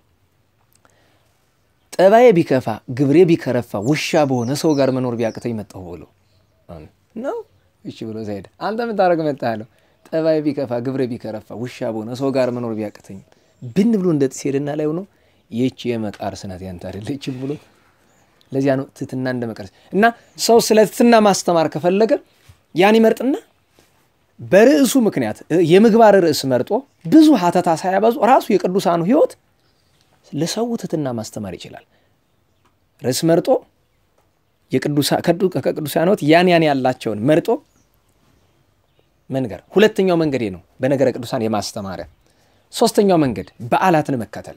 Speaker 1: ጠባዬ ቢከፋ ግብሬ ቢከረፋ ውሻ በሆነ ሰው ጋር መኖር ቢያቅተኝ መጣሁ ብሎ ነው። እሺ ብሎ ሄደ። አንተ ምን ታደርግ መጣህ አለው። ጠባዬ ቢከፋ ግብሬ ቢከረፋ ውሻ በሆነ ሰው ጋር መኖር ቢያቅተኝ ብን ብሎ እንደ ጥስ ሄደና ላይ ሆኖ ይህች የመቃርስ ናት ያንተ አይደለችም ብሎ ለዚያ ነው ትትና እንደ መቃርስ እና ሰው ስለ ትትና ማስተማር ከፈለገ ያን ይመርጥና በርዕሱ ምክንያት የምግባር ርዕስ መርጦ ብዙ ሀተታ ሳያበዙ ራሱ የቅዱሳኑ ሕይወት ለሰው ትትና ማስተማር ይችላል። ርዕስ መርጦ ከቅዱሳን ሕይወት ያን ያን ያላቸውን መርጦ መንገር ሁለተኛው መንገዴ ነው፣ በነገረ ቅዱሳን የማስተማሪያ ሶስተኛው መንገድ በዓላትን መከተል።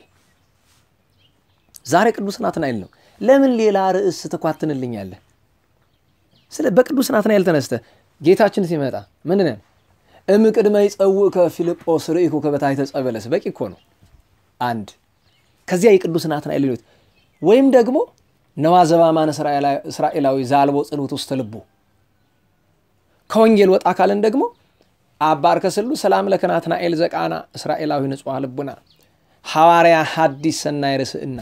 Speaker 1: ዛሬ ቅዱስ ናትናኤል ነው። ለምን ሌላ ርዕስ ትኳትንልኛለህ? ስለ በቅዱስ ናትናኤል ተነስተህ ጌታችን ሲመጣ ምንድን ነው እምቅድመ ይጸውዕከ ፊልጶስ ርኢኩ ከበታሕተ ዕፀ በለስ በቂ እኮ ነው። አንድ ከዚያ የቅዱስ ናትናኤል ሌሎት ወይም ደግሞ ነዋ ዘባማን እስራኤላዊ ዛልቦ ጽንዑት ውስተ ልቡ ከወንጌል ወጣ ካልን ደግሞ አባ አርከ ስሉስ ሰላም ለከ ናትናኤል ዘቃና እስራኤላዊ ንጹሐ ልቡና ሐዋርያ ሐዲስ ሰናይ ርስእና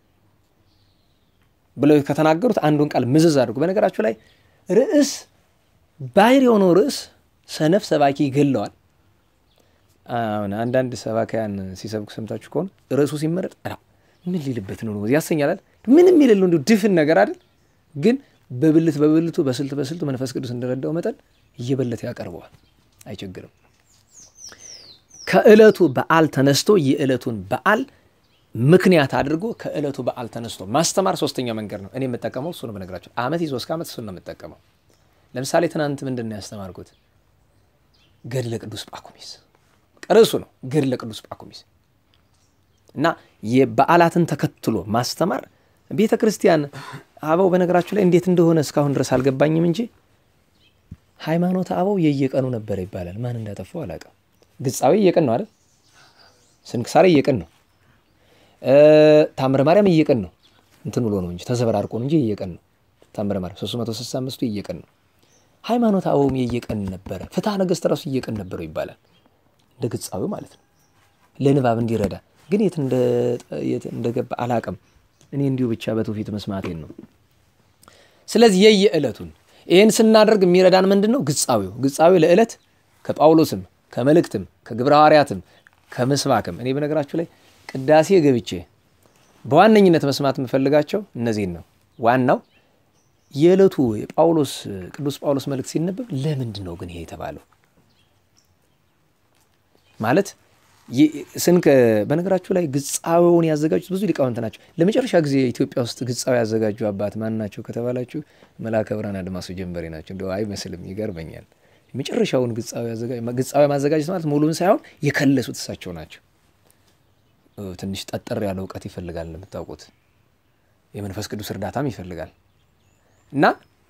Speaker 1: ብለው ከተናገሩት አንዱን ቃል ምዝዝ አድርጉ። በነገራችሁ ላይ ርዕስ ባሕር የሆነው ርዕስ ሰነፍ ሰባኪ ይገለዋል። አሁን አንዳንድ ሰባኪያን ሲሰብኩ ሰምታችሁ ከሆነ ርዕሱ ሲመረጥ ምን ሊልበት ነው ያሰኛላል። ምንም የሌለው እንዲሁ ድፍን ነገር አይደል? ግን በብልት በብልቱ በስልት በስልቱ መንፈስ ቅዱስ እንደረዳው መጠን እየበለተ ያቀርበዋል። አይቸግርም። ከዕለቱ በዓል ተነስቶ የዕለቱን በዓል ምክንያት አድርጎ ከዕለቱ በዓል ተነስቶ ማስተማር ሶስተኛው መንገድ ነው። እኔ የምጠቀመው እሱ ነው። በነገራቸው ዓመት ይዞ እስከ ዓመት እሱን ነው የምጠቀመው። ለምሳሌ ትናንት ምንድን ነው ያስተማርኩት? ገድለ ቅዱስ ጳኩሚስ ርዕሱ ነው። ገድለ ቅዱስ ጳኩሚስ እና የበዓላትን ተከትሎ ማስተማር ቤተ ክርስቲያን አበው በነገራችሁ ላይ እንዴት እንደሆነ እስካሁን ድረስ አልገባኝም እንጂ ሃይማኖት አበው የየቀኑ ነበረ ይባላል። ማን እንዳጠፋው አላውቅም። ግጻዊ እየቀን ነው አይደል? ስንክሳሬ እየቀን ነው። ታምረ ማርያም እየቀን ነው። እንትን ብሎ ነው እንጂ ተዘበራርቆ ነው እንጂ እየቀን ነው። ታምረ ማርያም 365ቱ እየቀን ነው። ሃይማኖት አበውም የየቀን ነበረ። ፍትሐ ነገሥት ራሱ እየቀን ነበረው ይባላል። እንደ ግጻዊው ማለት ነው። ለንባብ እንዲረዳ ግን የት እንደገባ አላቅም። እኔ እንዲሁ ብቻ በትውፊት መስማቴን ነው። ስለዚህ የየዕለቱን ይህን ስናደርግ የሚረዳን ምንድን ነው? ግጻዊው ግጻዊው ለዕለት ከጳውሎስም ከመልእክትም ከግብረ ሐዋርያትም ከምስባክም እኔ በነገራችሁ ላይ ቅዳሴ ገብቼ በዋነኝነት መስማት የምፈልጋቸው እነዚህን ነው። ዋናው የዕለቱ የጳውሎስ ቅዱስ ጳውሎስ መልእክት ሲነበብ ለምንድን ነው ግን ይሄ የተባለው ማለት ስንክ በነገራችሁ ላይ ግጻዊውን ያዘጋጁት ብዙ ሊቃውንት ናቸው። ለመጨረሻ ጊዜ ኢትዮጵያ ውስጥ ግጻዊ ያዘጋጁ አባት ማን ናቸው ከተባላችሁ መልአከ ብርሃን አድማሱ ጀንበሬ ናቸው። እንደው አይመስልም፣ ይገርመኛል። የመጨረሻውን ግጻዊ ማዘጋጀት ማለት ሙሉን ሳይሆን የከለሱት እሳቸው ናቸው። ትንሽ ጠጠር ያለ እውቀት ይፈልጋል እንደምታውቁት፣ የመንፈስ ቅዱስ እርዳታም ይፈልጋል እና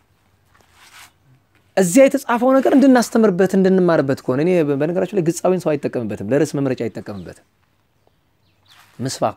Speaker 1: እዚያ የተጻፈው ነገር እንድናስተምርበት እንድንማርበት ከሆነ እኔ በነገራችሁ ላይ ግጻዊን ሰው አይጠቀምበትም፣ ለርዕስ መምረጫ አይጠቀምበትም። ምስባኩ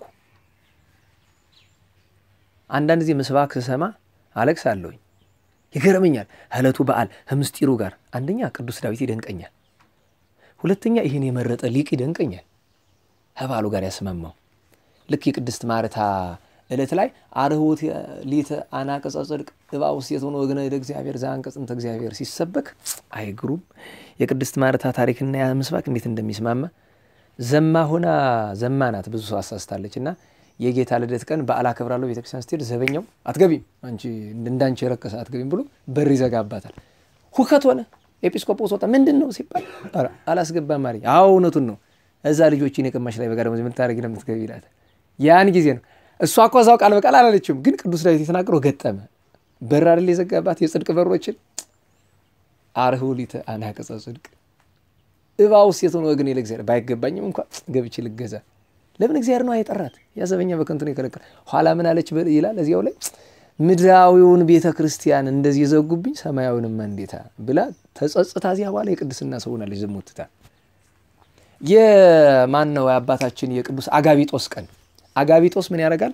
Speaker 1: አንዳንድ ጊዜ ምስባክ ስሰማ አለቅስ አለሁኝ፣ ይገርመኛል። ዕለቱ በዓል ከምስጢሩ ጋር አንደኛ ቅዱስ ዳዊት ይደንቀኛል፣ ሁለተኛ ይህን የመረጠ ሊቅ ይደንቀኛል። ከበዓሉ ጋር ያስማማው ልክ የቅድስት ማርታ ዕለት ላይ አርኅቦት ሊተ አናቀጸ ጽድቅ እባ ውስጥ የትሆነ ወግነ እደ እግዚአብሔር ዘአንቀጽ እንተ እግዚአብሔር ሲሰበክ አይግሩም የቅድስት ማርታ ታሪክና ያ ምስባክ እንዴት እንደሚስማማ ዘማ ሆና ዘማ ናት። ብዙ ሰው አሳስታለች እና የጌታ ልደት ቀን በዓል አከብራለሁ ቤተክርስቲያን ስትሄድ ዘበኛው አትገቢም፣ አንቺ እንዳንቺ የረከሰ አትገቢም ብሎ በር ይዘጋባታል። ሁከት ሆነ። ኤጲስቆጶስ ወጣ። ምንድን ነው ሲባል አላስገባም ማሪ። አዎ እውነቱን ነው። እዛ ልጆችን የቀማሽ ላይ በጋር የምታደረግ ነው የምትገቢ ይላታል። ያን ጊዜ ነው እሷ እኮ እዛው ቃል በቃል አላለችም፣ ግን ቅዱስ ዳዊት የተናገረው ገጠመ። በር አይደል የዘጋባት የጽድቅ በሮችን አርኅቡ ሊተ አናቀጸ ጽድቅ እባው ሴት ሆኖ ግን ለእግዚአብሔር ባይገባኝም እንኳ ገብቼ ልገዛ። ለምን እግዚአብሔር ነው የጠራት። ያዘበኛ በከንቱ ነው የከለከለ። ኋላ ምን አለች ይላል እዚያው ላይ ምድራዊውን ቤተ ክርስቲያን እንደዚህ የዘጉብኝ ሰማያዊንማ እንዴታ ብላ ተጸጽታ እዚያ በኋላ የቅድስና ሰው ሆናለች። ዝሙትታ የማን ነው የአባታችን የቅዱስ አጋቢጦስ ቀን አጋቢጦስ ምን ያደርጋል?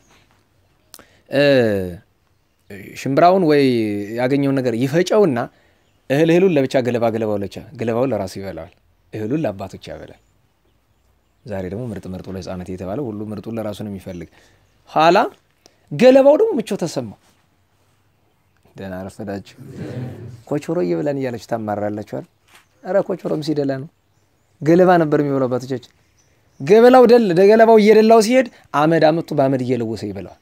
Speaker 1: ሽምብራውን ወይ ያገኘውን ነገር ይፈጨውና እህል እህሉን ለብቻ ገለባ ገለባው ለቻ ገለባውን ለራሱ ይበላዋል፣ እህሉን ለአባቶች ያበላል። ዛሬ ደግሞ ምርጥ ምርጡ ለሕፃናት የተባለ ሁሉ ምርጡን ለራሱ ነው የሚፈልግ። ኋላ ገለባው ደግሞ ምቾ ተሰማው። ደህና ረፈዳችሁ። ኮቾሮ እየበላን እያለች ታማራላችኋል። ኧረ ኮቾሮም ሲደላ ነው። ገለባ ነበር የሚበላው አባቶቻችን። ገበላው ደል ገለባው እየደላው ሲሄድ አመድ አመጡ በአመድ እየለወሰ ይበላዋል።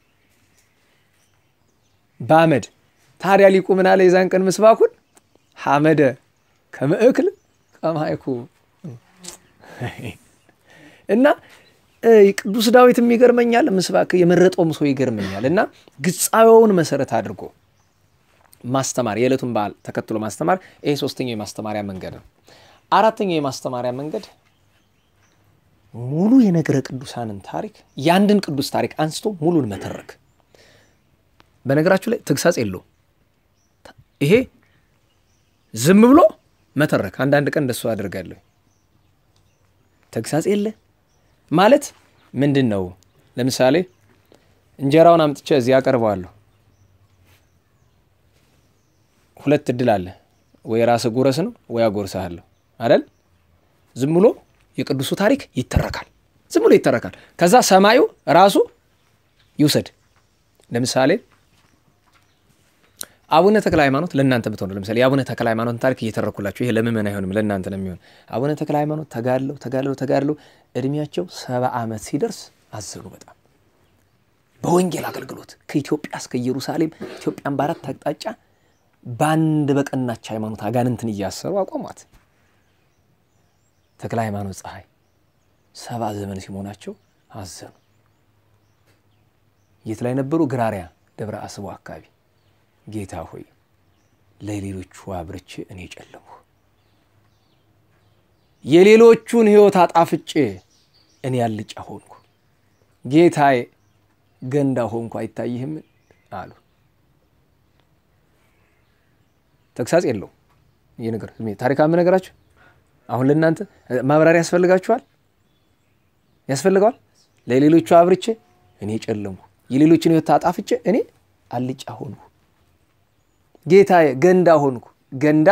Speaker 1: በአመድ ታዲያ ሊቁ ምን አለ? የዛን ቀን ምስባኩን ሐመደ ከመእክል ከማይኩ እና ቅዱስ ዳዊትም ይገርመኛል። ምስባክ የመረጠውም ሰው ይገርመኛል። እና ግጻዊውን መሰረት አድርጎ ማስተማር የዕለቱን በዓል ተከትሎ ማስተማር ይሄ ሶስተኛው የማስተማሪያ መንገድ ነው። አራተኛው የማስተማሪያ መንገድ ሙሉ የነገረ ቅዱሳንን ታሪክ የአንድን ቅዱስ ታሪክ አንስቶ ሙሉን መተረክ። በነገራችሁ ላይ ተግሳጽ የለውም ይሄ ዝም ብሎ መተረክ። አንዳንድ ቀን እንደሱ አደርጋለሁ። ተግሳጽ የለ ማለት ምንድን ነው? ለምሳሌ እንጀራውን አምጥቼ እዚህ አቀርበዋለሁ። ሁለት እድል አለ። ወይ ራስህ ጉረስ ነው ወይ አጎርሰሃለሁ አይደል? ዝም ብሎ የቅዱሱ ታሪክ ይተረካል። ዝም ብሎ ይተረካል። ከዛ ሰማዩ ራሱ ይውሰድ። ለምሳሌ አቡነ ተክለ ሃይማኖት ለእናንተ ብትሆኑ ለምሳሌ የአቡነ ተክለ ሃይማኖትን ታሪክ እየተረኩላችሁ ይሄ ለምእመን አይሆንም፣ ለእናንተ ነው የሚሆን። አቡነ ተክለ ሃይማኖት ተጋድለው ተጋድለው ተጋድለው እድሜያቸው ሰባ ዓመት ሲደርስ አዘኑ በጣም በወንጌል አገልግሎት ከኢትዮጵያ እስከ ኢየሩሳሌም ኢትዮጵያን በአራት አቅጣጫ በአንድ በቀናች ሃይማኖት አጋንንትን እያሰሩ አቆሟት። ተክለ ሃይማኖት ፀሐይ ሰባ ዘመን ሲሞናቸው አዘኑ። የት ላይ ነበሩ? ግራሪያ ደብረ አስቦ አካባቢ ጌታ ሆይ ለሌሎቹ አብርቼ እኔ ጨለምሁ፣ የሌሎቹን ሕይወት አጣፍጬ እኔ አልጫ ሆንኩ፣ ጌታዬ ገንዳ ሆንኩ አይታይህም አሉ። ተግሳጽ የለውም ይህ ነገር ታሪካዊ ነገራችሁ። አሁን ለእናንተ ማብራሪያ ያስፈልጋችኋል ያስፈልገዋል። ለሌሎቹ አብርቼ እኔ ጨለምሁ፣ የሌሎችን ሕይወት አጣፍጬ እኔ አልጫ ሆንኩ ጌታዬ ገንዳ ሆንኩ። ገንዳ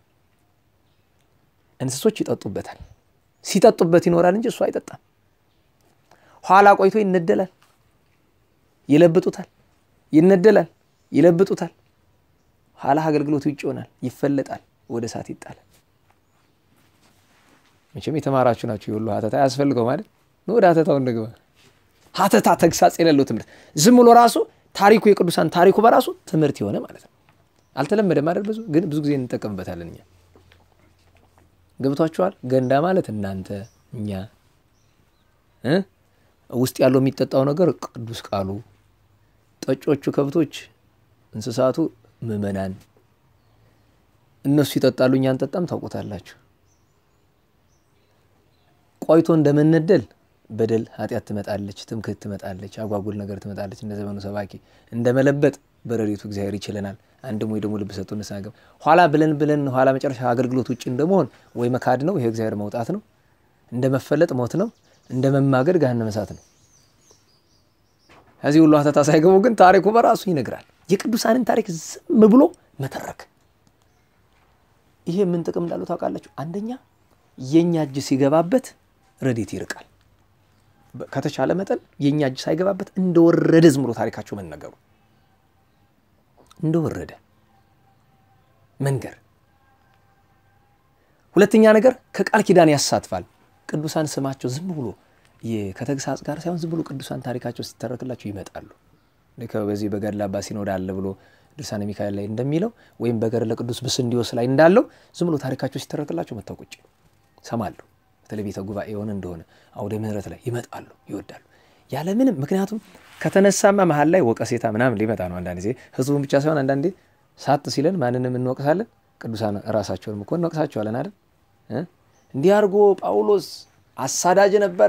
Speaker 1: እንስሶች ይጠጡበታል። ሲጠጡበት ይኖራል እንጂ እሱ አይጠጣም። ኋላ ቆይቶ ይነደላል፣ ይለብጡታል፣ ይነደላል፣ ይለብጡታል። ኋላ አገልግሎቱ ውጭ ይሆናል፣ ይፈለጣል፣ ወደ እሳት ይጣላል። መቼም የተማራችሁ ናችሁ። የሁሉ ሀተታ ያስፈልገው ማለት ወደ ሀተታው እንግባ። ሀተታ ተግሳጽ የሌለው ትምህርት ዝም ብሎ ራሱ ታሪኩ የቅዱሳን ታሪኩ በራሱ ትምህርት የሆነ ማለት ነው። አልተለመደም አይደል? ብዙ ግን ብዙ ጊዜ እንጠቀምበታለን እኛ። ገብቷችኋል? ገንዳ ማለት እናንተ፣ እኛ ውስጥ ያለው የሚጠጣው ነገር ቅዱስ ቃሉ፣ ጠጮቹ ከብቶች፣ እንስሳቱ ምዕመናን፣ እነሱ ይጠጣሉ፣ እኛ እንጠጣም። ታውቁታላችሁ። ቆይቶ እንደመነደል በደል ኃጢአት ትመጣለች፣ ትምክህት ትመጣለች፣ አጓጉል ነገር ትመጣለች። እንደ ዘመኑ ሰባኪ እንደ መለበጥ በረድኤቱ እግዚአብሔር ይችለናል። አንድም ወይ ደግሞ ልብ ሰጡ ንስሐ ኋላ ብለን ብለን ኋላ መጨረሻ አገልግሎት ውጭ እንደመሆን ወይ መካድ ነው፣ ይሄ እግዚአብሔር መውጣት ነው። እንደ መፈለጥ ሞት ነው። እንደ መማገድ ገሃነመ እሳት ነው። ከዚህ ሁሉ ሀተታ ሳይገቡ ግን ታሪኩ በራሱ ይነግራል። የቅዱሳንን ታሪክ ዝም ብሎ መተረክ ይሄ ምን ጥቅም እንዳለው ታውቃላችሁ? አንደኛ የእኛ እጅ ሲገባበት ረድኤት ይርቃል። ከተቻለ መጠን የእኛ እጅ ሳይገባበት እንደወረደ ዝም ብሎ ታሪካቸው መነገሩ እንደወረደ መንገር። ሁለተኛ ነገር ከቃል ኪዳን ያሳትፋል። ቅዱሳን ስማቸው ዝም ብሎ ከተግሳጽ ጋር ሳይሆን ዝም ብሎ ቅዱሳን ታሪካቸው ሲተረክላቸው ይመጣሉ። በዚህ በገድለ አባ ሲኖዳ አለ ብሎ ድርሳነ ሚካኤል ላይ እንደሚለው ወይም በገድለ ቅዱስ ብስንዲዮስ ላይ እንዳለው ዝም ብሎ ታሪካቸው ሲተረክላቸው መጥተው ቁጭ ሰማሉ። በተለይ ቤተ ጉባኤ የሆነ እንደሆነ አውደ ምሕረት ላይ ይመጣሉ፣ ይወዳሉ ያለምንም ምክንያቱም ከተነሳማ መሀል ላይ ወቀሴታ ምናምን ሊመጣ ነው። አንዳንድ ጊዜ ህዝቡን ብቻ ሳይሆን አንዳንዴ ሳት ሲለን ማንንም እንወቅሳለን። ቅዱሳን ራሳቸውንም እኮ እንወቅሳቸዋለን አይደል? እንዲህ አድርጎ ጳውሎስ አሳዳጅ ነበረ።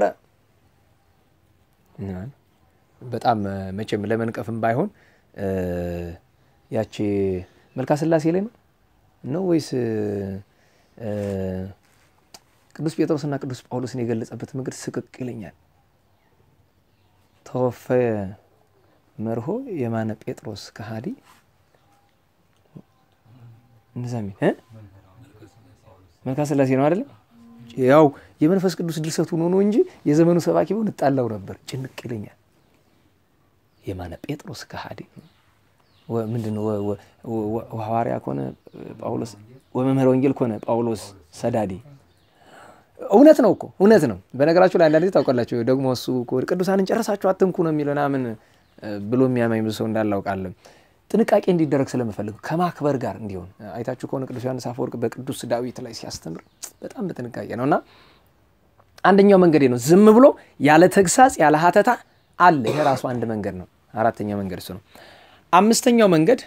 Speaker 1: በጣም መቼም ለመንቀፍም ባይሆን ያቺ መልካ ስላሴ ላይ ነው ነው ወይስ ቅዱስ ጴጥሮስና ቅዱስ ጳውሎስን የገለጸበት መንገድ ስቅቅ ይለኛል። ተወፈየ መርሆ የማነ ጴጥሮስ ከሃዲ እንደዛ ሚል መልካ ስላሴ ነው አይደለም። ያው የመንፈስ ቅዱስ ድርሰቱ ሆኖ ነው እንጂ የዘመኑ ሰባኪ ቢሆን እጣላው ነበር። ጭንቅ ይለኛል። የማነ ጴጥሮስ ከሃዲ ምንድን ነው? ሐዋርያ ከሆነ ጳውሎስ ወመምህረ ወንጌል ከሆነ ጳውሎስ ሰዳዲ። እውነት ነው እኮ እውነት ነው። በነገራችሁ ላይ አንዳንድ ጊዜ ታውቃላችሁ ደግሞ እሱ ቅዱሳንን ጨረሳችሁ አትንኩ ነው የሚለው ምናምን ብሎ የሚያማኝ ብዙ ሰው እንዳላውቃለን። ጥንቃቄ እንዲደረግ ስለምፈልግ ከማክበር ጋር እንዲሆን አይታችሁ ከሆነ ቅዱስ ዮሐንስ አፈወርቅ በቅዱስ ዳዊት ላይ ሲያስተምር በጣም በጥንቃቄ ነው እና አንደኛው መንገዴ ነው ዝም ብሎ ያለ ተግሳጽ ያለ ሀተታ አለ። ይሄ ራሱ አንድ መንገድ ነው። አራተኛው መንገድ እሱ ነው። አምስተኛው መንገድ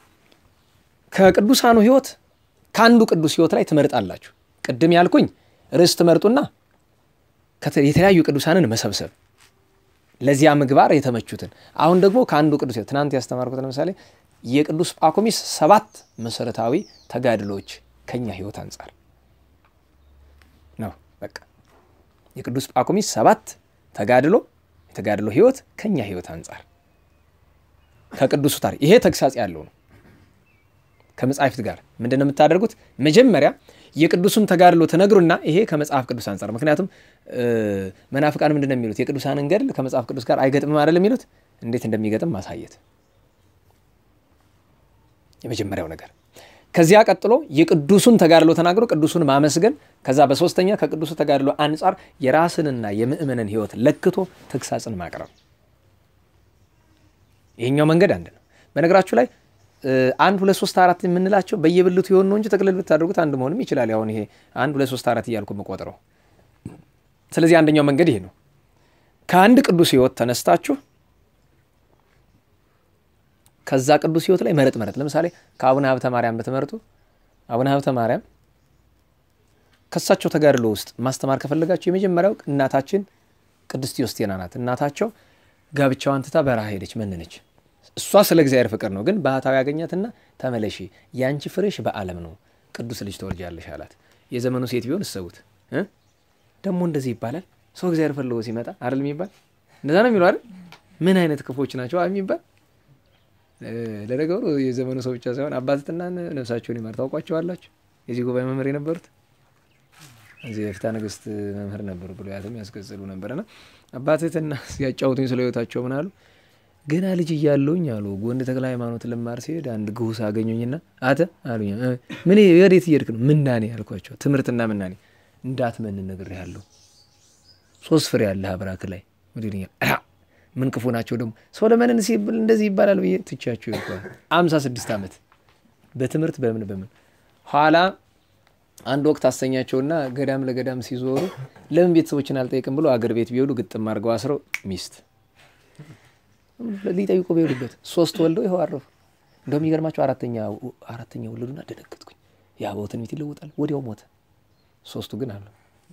Speaker 1: ከቅዱሳኑ ሕይወት ከአንዱ ቅዱስ ሕይወት ላይ ትመርጣላችሁ። ቅድም ያልኩኝ ርዕስ ትመርጡና የተለያዩ ቅዱሳንን መሰብሰብ ለዚያ ምግባር የተመቹትን። አሁን ደግሞ ከአንዱ ቅዱስ ሕይወት ትናንት ያስተማርኩት ለምሳሌ የቅዱስ ጳኩሚስ ሰባት መሰረታዊ ተጋድሎች ከኛ ሕይወት አንጻር ነው። በቃ የቅዱስ ጳኩሚስ ሰባት ተጋድሎ የተጋድሎ ሕይወት ከኛ ሕይወት አንጻር ከቅዱሱ ታሪክ ይሄ ተግሳጽ ያለው ነው። ከመጽሐፍት ጋር ምንድን ነው የምታደርጉት? መጀመሪያ የቅዱሱን ተጋድሎ ትነግሩና ይሄ ከመጽሐፍ ቅዱስ አንጻር። ምክንያቱም መናፍቃን ምንድን ነው የሚሉት? የቅዱሳንን ገድል ከመጽሐፍ ቅዱስ ጋር አይገጥምም አይደል የሚሉት። እንዴት እንደሚገጥም ማሳየት የመጀመሪያው ነገር። ከዚያ ቀጥሎ የቅዱሱን ተጋድሎ ተናግሮ ቅዱሱን ማመስገን። ከዛ በሶስተኛ ከቅዱሱ ተጋድሎ አንጻር የራስንና የምእመንን ሕይወት ለክቶ ተግሳጽን ማቅረብ። ይሄኛው መንገድ አንድ ነው። በነገራችሁ ላይ አንድ ሁለት ሶስት አራት የምንላቸው በየብልቱ የሆን ነው እንጂ ጠቅልል ብታደርጉት አንድ መሆንም ይችላል። አሁን ይሄ አንድ ሁለት ሶስት አራት እያልኩ የምቆጥረው። ስለዚህ አንደኛው መንገድ ይሄ ነው። ከአንድ ቅዱስ ሕይወት ተነስታችሁ ከዛ ቅዱስ ሕይወት ላይ መረጥ መረጥ። ለምሳሌ ከአቡነ ሀብተ ማርያም ብትመርጡ አቡነ ሀብተ ማርያም ከሳቸው ተጋድሎ ውስጥ ማስተማር ከፈለጋቸው የመጀመሪያው እናታችን ቅድስት ዮስቴና ናት። እናታቸው ጋብቻዋን ትታ በረሃ ሄደች፣ መንነች። እሷ ስለ እግዚአብሔር ፍቅር ነው። ግን ባህታዊ ያገኛትና ተመለሺ፣ ያንቺ ፍሬሽ በዓለም ነው፣ ቅዱስ ልጅ ተወልጃለሽ አላት። የዘመኑ ሴት ቢሆን እሰቡት። ደግሞ እንደዚህ ይባላል ሰው እግዚአብሔር ፈልጎ ሲመጣ አይደል የሚባል እንደዛ ነው የሚለው አይደል? ምን አይነት ክፎች ናቸው የሚባል ለነገሩ የዘመኑ ሰው ብቻ ሳይሆን አባትና ነፍሳቸውን ይማር ታውቋቸዋላችሁ። የዚህ ጉባኤ መምህር የነበሩት እዚህ የፍትሐ ነገሥት መምህር ነበሩ። ብሉያትም ያስቀጽሉ ነበርና አባትትና ሲያጫውቱኝ ስለ ሕይወታቸው ምን አሉ? ገና ልጅ እያለሁኝ አሉ ጎንደ ተክለ ሃይማኖት ልማር ሲሄድ አንድ ግሁስ አገኙኝና አተ አሉኝ። ምን ወዴት እየሄድክ ነው? ምናኔ አልኳቸው። ትምህርትና ምናኔ እንዳትመን ነግሬሃለሁ። ሶስት ፍሬ ያለህ አብራክ ላይ ወዲኛል ምን ክፉ ናቸው ደግሞ ሰው ለመንን ሲብል እንደዚህ ይባላል ብዬ ትቻቸው ይባል አምሳ ስድስት ዓመት በትምህርት በምን በምን ኋላ አንድ ወቅት አሰኛቸውና ገዳም ለገዳም ሲዞሩ ለምን ቤተሰቦችን አልጠይቅም ብሎ አገር ቤት ቢሄዱ ግጥም አድርገው አስረው ሚስት ሊጠይቁ በሄዱበት ሶስት ወልደው ይኸው አረፉ። እንደውም የሚገርማቸው አራተኛ አራተኛ ወለዱና ደነገጥኩኝ። የአበው ትንቢት ይለወጣል። ወዲያው ሞተ። ሶስቱ ግን አሉ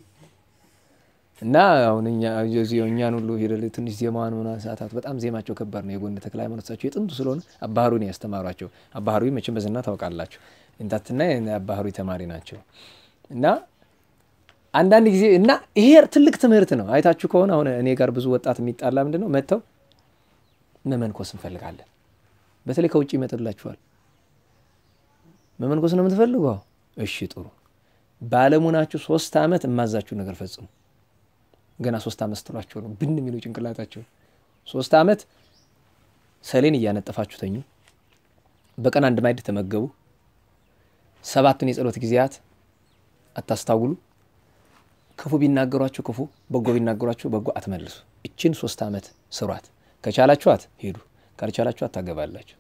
Speaker 1: እና አሁን እኛን ሁሉ ሄደ ትንሽ ዜማዋን ሆና ሰዓታት በጣም ዜማቸው ከባድ ነው። የጎንደ ተክለ ሃይማኖት እሳቸው የጥንቱ ስለሆነ አባህሩን ያስተማሯቸው አባህሩ መቼም በዝና ታውቃላችሁ። እንታትና አባህሩ ተማሪ ናቸው እና አንዳንድ ጊዜ እና ይሄ ትልቅ ትምህርት ነው። አይታችሁ ከሆነ አሁን እኔ ጋር ብዙ ወጣት የሚጣላ ምንድን ነው መጥተው መመንኮስ እንፈልጋለን። በተለይ ከውጭ ይመጥላችኋል። መመንኮስ ነው የምትፈልጉ? እሺ ጥሩ። ባለሙ ናችሁ ሶስት ዓመት የማዛችሁ ነገር ፈጽሙ። ገና ሶስት ዓመት ስትሏቸው ነው ብን የሚለው ጭንቅላታቸው። ሶስት ዓመት ሰሌን እያነጠፋችሁ ተኙ። በቀን አንድ ማዕድ ተመገቡ። ሰባቱን የጸሎት ጊዜያት አታስታውሉ። ክፉ ቢናገሯቸው ክፉ፣ በጎ ቢናገሯቸው በጎ አትመልሱ። እችን ሶስት ዓመት ስሯት። ከቻላችኋት ሄዱ፣ ካልቻላችኋት ታገባላችሁ።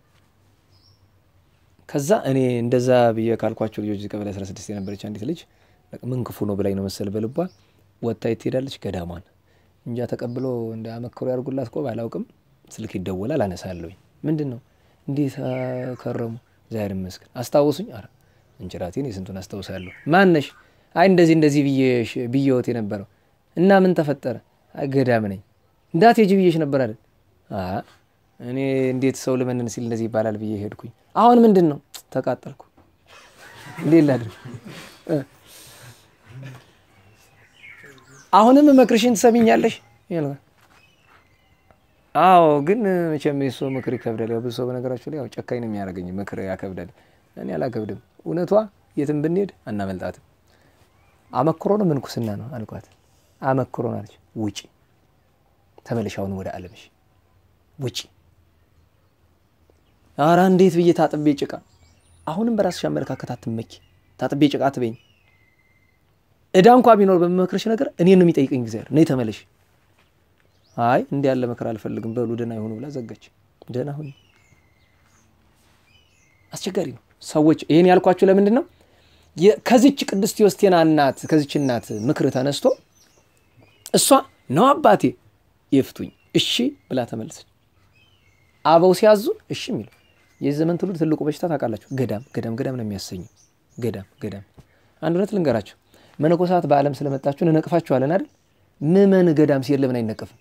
Speaker 1: ከዛ እኔ እንደዛ ብዬ ካልኳቸው ልጆች ቀበሌ 16 የነበረች አንዲት ልጅ ምን ክፉ ነው ብላኝ ነው መሰል በልቧ ወጥታ ትሄዳለች። ገዳሟን እንጃ ተቀብሎ እንደ አመክሮ ያርጉላት ቆብ አላውቅም። ስልክ ይደወላል፣ አነሳለሁኝ። ምንድን ነው እንዴት ከረሙ? እግዚአብሔር ይመስገን። አስታውሱኝ። ኧረ እንጭራቴን የስንቱን አስታውሳለሁ። ማነሽ? አይ እንደዚህ እንደዚህ ብዬዎት የነበረው እና ምን ተፈጠረ? አይ ገዳም ነኝ እንዳትሄጂ ብዬሽ ነበር አይደል? እኔ እንዴት ሰው ልመንን ሲል እንደዚህ ይባላል ብዬ ሄድኩኝ። አሁን ምንድን ነው ተቃጠልኩ። እንዴት ላድርግ? አሁንም መክርሽን ትሰሚኛለሽ? አዎ፣ ግን መቼም የሰው ምክር ይከብዳል። ያው ብዙ ሰው በነገራችሁ ላይ ያው ጨካኝ ነው የሚያደርገኝ፣ ምክር ያከብዳል። እኔ አላከብድም። እውነቷ የትም ብንሄድ አናመልጣትም። አመክሮ ነው ምንኩስና ነው አልኳት። አመክሮ ነው አለች። ውጪ ተመለሽ፣ አሁን ወደ ዓለምሽ ውጪ። ኧረ እንዴት ብዬ ታጥቤ ጭቃ። አሁንም በራስሽ አመለካከት አትመኪ። ታጥቤ ጭቃ አትበይኝ። እዳ እንኳ ቢኖር በመክረሽ ነገር እኔን ነው የሚጠይቀኝ እግዚአብሔር። ነይ ተመለሽ። አይ እንዲህ ያለ ምክር አልፈልግም፣ በሉ ደህና ይሆኑ ብላ ዘጋች። ደህና ሁኝ። አስቸጋሪ ነው። ሰዎች ይህን ያልኳችሁ ለምንድን ነው? ከዚች ቅድስት ዮስቴና እናት ከዚች እናት ምክር ተነስቶ እሷ ነው አባቴ ይፍቱኝ እሺ ብላ ተመለሰች። አበው ሲያዙ እሺ የሚሉ የዚህ ዘመን ትውልድ ትልቁ በሽታ ታውቃላችሁ፣ ገዳም ገዳም ገዳም ነው የሚያሰኘው። ገዳም ገዳም አንድ እውነት ልንገራችሁ፣ መነኮሳት በዓለም ስለመጣችሁ እንነቅፋችኋለን አይደል? ምመን ገዳም ሲሄድ ለምን አይነቀፍም?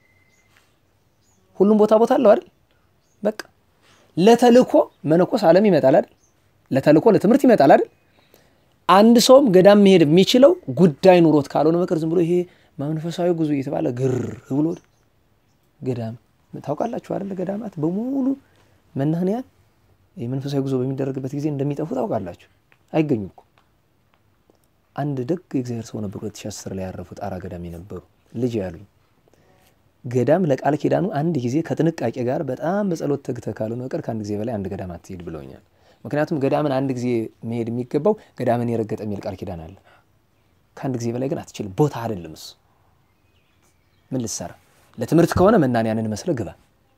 Speaker 1: ሁሉም ቦታ ቦታ አለው አይደል? በቃ ለተልኮ መነኮስ ዓለም ይመጣል አይደል? ለተልኮ ለትምህርት ይመጣል አይደል? አንድ ሰውም ገዳም መሄድ የሚችለው ጉዳይ ኑሮት ካልሆነ በቀር ዝም ብሎ ይሄ መንፈሳዊ ጉዞ እየተባለ ግር ብሎ ገዳም ታውቃላችሁ አይደል? ገዳማት በሙሉ መናህንያን የመንፈሳዊ ጉዞ በሚደረግበት ጊዜ እንደሚጠፉ ታውቃላችሁ። አይገኙም እኮ አንድ ደግ የእግዚአብሔር ሰው ነበሩ። 2010 ላይ ያረፉ ጣራ ገዳም የነበሩ ልጅ ያሉኝ ገዳም ለቃል ኪዳኑ አንድ ጊዜ ከጥንቃቄ ጋር በጣም በጸሎት ተግተህ ካልሆነ በቀር ከአንድ ጊዜ በላይ አንድ ገዳም አትሄድ ብለውኛል። ምክንያቱም ገዳምን አንድ ጊዜ መሄድ የሚገባው ገዳምን የረገጠ የሚል ቃል ኪዳን አለ። ከአንድ ጊዜ በላይ ግን አትችልም። ቦታ አይደለም እሱ። ምን ልትሰራ ለትምህርት ከሆነ መናንያንን መስለ ግባ፣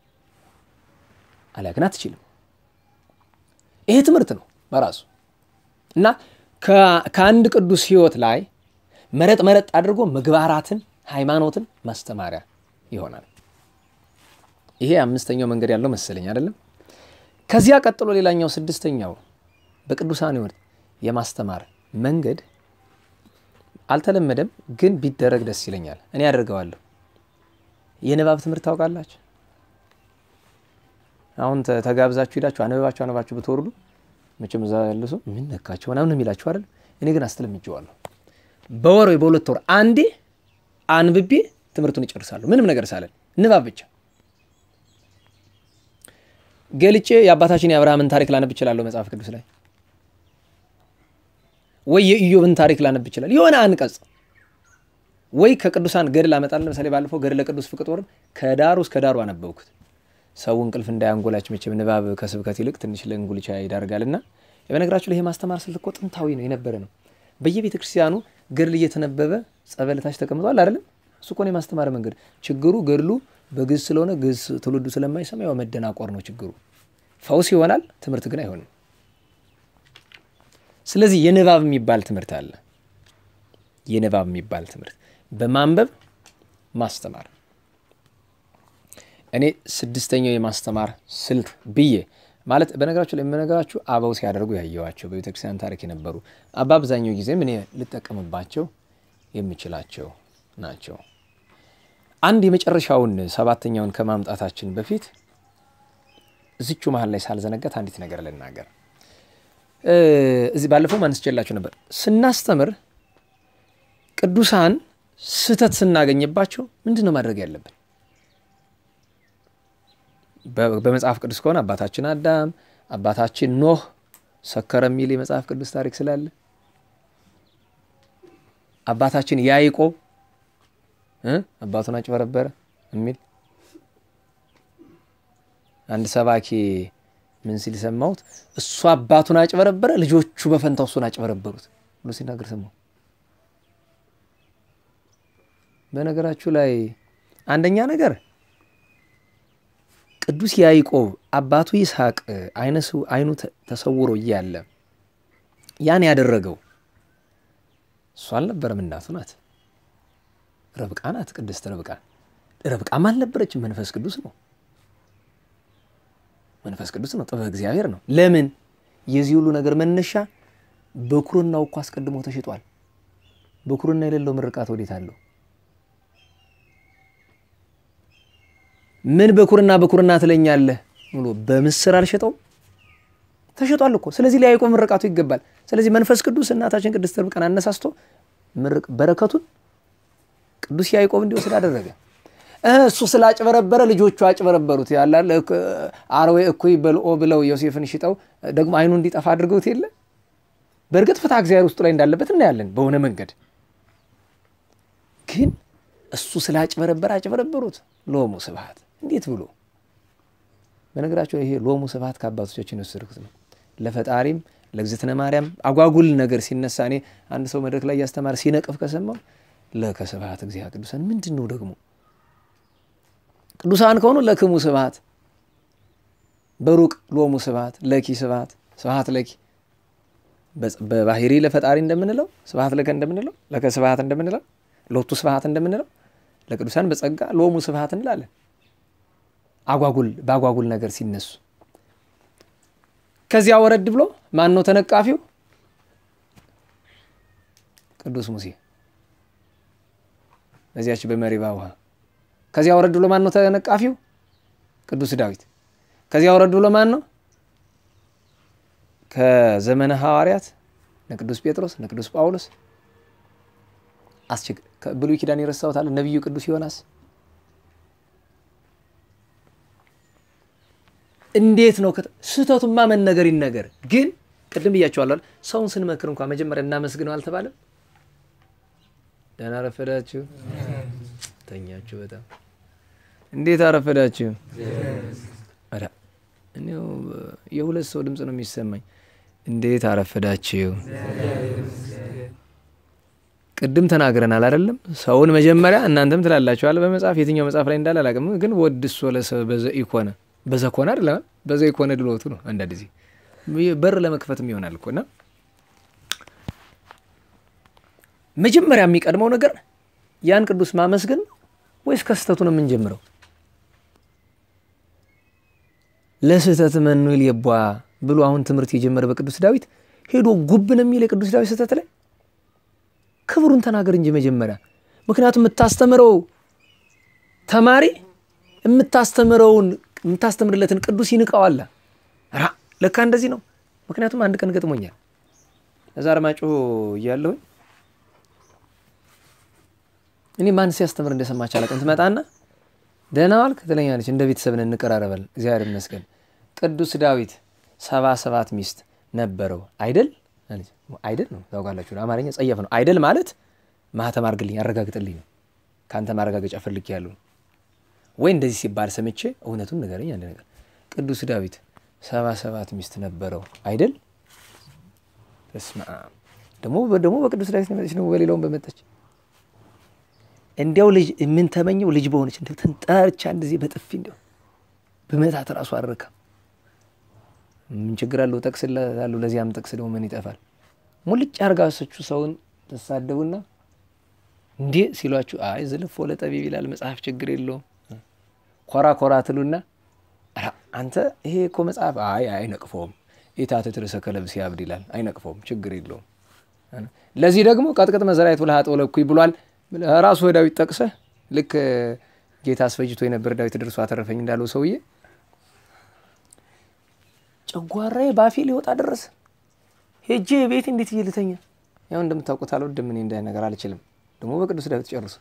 Speaker 1: አሊያ ግን አትችልም። ይሄ ትምህርት ነው በራሱ እና ከአንድ ቅዱስ ሕይወት ላይ መረጥ መረጥ አድርጎ ምግባራትን ሃይማኖትን ማስተማሪያ ይሆናል። ይሄ አምስተኛው መንገድ ያለው መሰለኝ አይደለም። ከዚያ ቀጥሎ ሌላኛው ስድስተኛው በቅዱሳን ሕይወት የማስተማር መንገድ አልተለመደም፣ ግን ቢደረግ ደስ ይለኛል። እኔ ያደርገዋለሁ። የንባብ ትምህርት ታውቃላችሁ። አሁን ተጋብዛችሁ ሄዳችሁ አነበባችሁ አነባችሁ ብትወርዱ መቼም እዛ ያሉ ሰው ምን ነካቸው ምናምን የሚላችሁ አይደል? እኔ ግን አስተለምጄዋለሁ። በወር ወይ በሁለት ወር አንዴ አንብቤ ትምህርቱን ይጨርሳሉ። ምንም ነገር ሳለን ንባብ ብቻ ገልጬ የአባታችን የአብርሃምን ታሪክ ላነብ እችላለሁ መጽሐፍ ቅዱስ ላይ ወይ የኢዮብን ታሪክ ላነብ ይችላል። የሆነ አንቀጽ ወይ ከቅዱሳን ገድል አመጣለሁ። ለምሳሌ ባለፈው ገድለ ቅዱስ ፍቅጦርን ከዳሩ እስከ ዳሩ አነበብኩት። ሰው እንቅልፍ እንዳያንጎላችሁ መቼም ንባብ ከስብከት ይልቅ ትንሽ ለእንጉልቻ ይዳርጋልና፣ በነገራችሁ ላይ ይሄ ማስተማር ስልት እኮ ጥንታዊ ነው የነበረ ነው። በየቤተ ክርስቲያኑ ገድል እየተነበበ ጸበልታች ተቀምጧል አይደለም? እሱ እኮ ነው የማስተማር መንገድ። ችግሩ ገድሉ በግዕዝ ስለሆነ ግዕዝ ትውልዱ ስለማይሰማ ያው መደናቆር ነው ችግሩ። ፈውስ ይሆናል፣ ትምህርት ግን አይሆንም። ስለዚህ የንባብ የሚባል ትምህርት አለ። የንባብ የሚባል ትምህርት በማንበብ ማስተማር እኔ ስድስተኛው የማስተማር ስልት ብዬ ማለት በነገራችሁ ላይ የምነገራችሁ አበው ሲያደርጉ ያየዋቸው በቤተክርስቲያን ታሪክ የነበሩ በአብዛኛው ጊዜም እኔ ልጠቀምባቸው የምችላቸው ናቸው። አንድ የመጨረሻውን ሰባተኛውን ከማምጣታችን በፊት እዚቹ መሀል ላይ ሳልዘነጋት አንዲት ነገር ልናገር። እዚህ ባለፈው አንስቼላችሁ ነበር። ስናስተምር ቅዱሳን ስህተት ስናገኝባቸው ምንድን ነው ማድረግ ያለብን? በመጽሐፍ ቅዱስ ከሆነ አባታችን አዳም፣ አባታችን ኖህ ሰከረ የሚል የመጽሐፍ ቅዱስ ታሪክ ስላለ አባታችን ያዕቆብ አባቱን አጭበረበረ የሚል አንድ ሰባኪ ምን ሲል ሰማሁት? እሱ አባቱን አጭበረበረ፣ ልጆቹ በፈንታው እሱን አጭበረበሩት ብሎ ሲናገር ሰማሁ። በነገራችሁ ላይ አንደኛ ነገር ቅዱስ ያዕቆብ አባቱ ይስሐቅ አይኑ ተሰውሮ እያለ ያን ያደረገው እሱ አልነበረም፣ እናቱ ናት። ረብቃ ናት፣ ቅድስት ረብቃ። ረብቃም አልነበረችም፣ መንፈስ ቅዱስ ነው። መንፈስ ቅዱስ ነው፣ ጥበብ እግዚአብሔር ነው። ለምን የዚህ ሁሉ ነገር መነሻ በኩርናው እኮ አስቀድሞ ተሽጧል። ብኩርና የሌለው ምርቃት ወዴት አለው? ምን ብኩርና ብኩርና ትለኛለህ ብሎ በምስር አልሸጠውም? ተሸጧል እኮ። ስለዚህ ለያዕቆብ ምርቃቱ ይገባል። ስለዚህ መንፈስ ቅዱስ እናታችን ቅድስት ርብቃን አነሳስቶ በረከቱን ቅዱስ ያዕቆብ እንዲወስድ አደረገ። እሱ ስላጭበረበረ ልጆቹ አጭበረበሩት። ያላል አርዌ እኩይ በልኦ ብለው ዮሴፍን ሽጠው ደግሞ አይኑ እንዲጠፋ አድርገውት የለ። በእርግጥ ፍትሐ እግዚአብሔር ውስጡ ላይ እንዳለበት እናያለን በሆነ መንገድ። ግን እሱ ስላጭበረበረ አጭበረበሩት። ሎሙ ስብሐት እንዴት ብሎ በነገራቸው ይሄ ሎሙ ስብሐት ከአባቶቻችን የወሰድኩት ነው። ለፈጣሪም ለእግዝእትነ ማርያም አጓጉል ነገር ሲነሳ እኔ አንድ ሰው መድረክ ላይ እያስተማረ ሲነቅፍ ከሰማው ለከ ስብሐት እግዚአ ቅዱሳን ምንድን ነው ደግሞ ቅዱሳን ከሆኑ ለክሙ ስብሐት በሩቅ ሎሙ ስብሐት ለኪ ስብሐት ስብሐት ለኪ በባህሪ ለፈጣሪ እንደምንለው ስብሐት ለከ እንደምንለው ለከ ስብሐት እንደምንለው ሎቱ ስብሐት እንደምንለው ለቅዱሳን በጸጋ ሎሙ ስብሐት እንላለን። አጓጉል በአጓጉል ነገር ሲነሱ ከዚያ ወረድ ብሎ ማን ነው ተነቃፊው? ቅዱስ ሙሴ በዚያች በመሪባ ውሃ። ከዚያ ወረድ ብሎ ማን ነው ተነቃፊው? ቅዱስ ዳዊት። ከዚያ ወረድ ብሎ ማን ነው? ከዘመነ ሐዋርያት እነ ቅዱስ ጴጥሮስ እነ ቅዱስ ጳውሎስ አስቸግ ብሉይ ኪዳን የረሳሁት አለ ነቢዩ ቅዱስ ዮናስ እንዴት ነው ስህተቱማ መነገር ይነገር። ግን ቅድም ብያቸዋለሁ፣ ሰውን ስንመክር እንኳ መጀመሪያ እናመስግነው አልተባለም? ደህና አረፈዳችሁ፣ ተኛችሁ፣ በጣም እንዴት አረፈዳችሁ። እኔው የሁለት ሰው ድምፅ ነው የሚሰማኝ። እንዴት አረፈዳችሁ። ቅድም ተናግረናል አይደለም? ሰውን መጀመሪያ እናንተም ትላላችኋል በመጽሐፍ የትኛው መጽሐፍ ላይ እንዳለ አላውቅም፣ ግን ወድሶ ለሰብ በዘ ኢኮነ በዛ ኮነ አይደለም በዛ የኮነ ድሎቱ ነው። አንዳንድ ጊዜ በር ለመክፈትም ይሆናል እኮ እና መጀመሪያ የሚቀድመው ነገር ያን ቅዱስ ማመስገን ወይስ ከስህተቱ ነው የምንጀምረው? ለስህተት መኑል የቧ ብሎ አሁን ትምህርት የጀመረ በቅዱስ ዳዊት ሄዶ ጉብ ነው የሚል የቅዱስ ዳዊት ስህተት ላይ ክብሩን ተናገር እንጂ መጀመሪያ። ምክንያቱም የምታስተምረው ተማሪ የምታስተምረውን የምታስተምርለትን ቅዱስ ይንቀዋል። ራ ለካ እንደዚህ ነው። ምክንያቱም አንድ ቀን ገጥሞኛል። እዛ አርማጭሆ እያለሁኝ እኔ ማን ሲያስተምር እንደሰማች አላውቅም። ትመጣና ደህና ዋልክ ትለኛለች። እንደ ቤተሰብ ነን እንቀራረባል። እግዚአብሔር ይመስገን። ቅዱስ ዳዊት ሰባ ሰባት ሚስት ነበረው አይደል? አይደል ነው ታውቃላችሁ። አማርኛ ጸያፍ ነው። አይደል ማለት ማህተም አድርግልኝ አረጋግጥልኝ ነው። ከአንተ ማረጋገጫ ፈልጌያለሁ ወይ እንደዚህ ሲባል ሰምቼ እውነቱን ንገረኝ። አንድ ነገር ቅዱስ ዳዊት ሰባ ሰባት ሚስት ነበረው አይደል? በስመ አብ ደግሞ ደግሞ በቅዱስ ዳዊት ነው የመጣች ነው በሌላውም በመጣች እንዲያው ልጅ ምን ተመኘው ልጅ በሆነች እንዲያው ተንጠርቻ እንደዚህ በጥፊ እንዲያው በመታት ራሱ አረካም። ምን ችግር አለው? ጠቅስላታለሁ። ለዚያም ጠቅስ ደግሞ ምን ይጠፋል? ሙልጭ አርጋሶቹ ሰውን ተሳደቡና እንዴ ሲሏችሁ አይ ዝልፎ ለጠቢብ ይላል መጽሐፍ ችግር የለውም ኮራ ኮራ ትሉና አንተ ይሄ እኮ መጽሐፍ አይ አይነቅፈውም። ኢታትት ርእሰ ከለብስ ያብድ ይላል አይነቅፈውም፣ ችግር የለውም። ለዚህ ደግሞ ቀጥቅጥ መዘራየት ብልሃ ጠውለኩኝ ብሏል። ራሱ ዳዊት ጠቅሰህ ልክ ጌታ አስፈጅቶ የነበር ዳዊት ደርሶ አተረፈኝ እንዳለው ሰውዬ ጨጓራዬ ባፌ ሊወጣ ደረሰ። ሄጄ ቤት እንዴት እዬ ልተኛ? ያው እንደምታውቁት አልወድም እኔ እንደ ነገር አልችልም። ደግሞ በቅዱስ ዳዊት ጨርሶ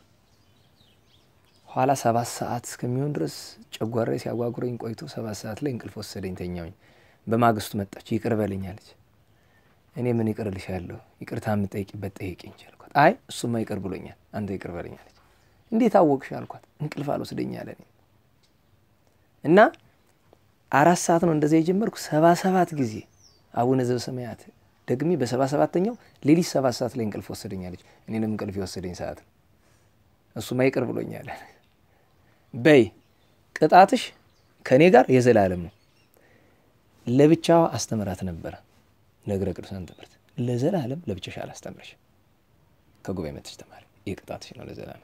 Speaker 1: ኋላ ሰባት ሰዓት እስከሚሆን ድረስ ጨጓራዬ ሲያጓጉረኝ ቆይቶ ሰባት ሰዓት ላይ እንቅልፍ ወሰደኝ፣ ተኛውኝ። በማግስቱ መጣች፣ ይቅር በለኝ አለች። እኔ ምን ይቅር እልሻለሁ? ይቅርታ የምጠይቂበት ጠይቂኝ አልኳት። አይ እሱማ ይቅር ብሎኛል፣ አንተ ይቅር በለኝ አለች። እንዴት አወቅሽ አልኳት። እንቅልፍ አልወስደኝ አለ። እና አራት ሰዓት ነው እንደዚያ የጀመርኩ ሰባ ሰባት ጊዜ አቡነ ዘበሰማያት ደግሜ በሰባ ሰባተኛው ሌሊት ሰባት ሰዓት ላይ እንቅልፍ ወሰደኝ አለች። እኔንም እንቅልፍ የወሰደኝ ሰዓት ነው። እሱማ ይቅር ብሎኛል። በይ ቅጣትሽ ከእኔ ጋር የዘላለም ነው። ለብቻዋ አስተምራት ነበረ ነገረ ቅዱሳን ትምህርት ለዘላለም ለብቻሽ አላስተምረሽ ከጉባኤ መጥተሽ ተማሪ። ይህ ቅጣትሽ ነው ለዘላለም።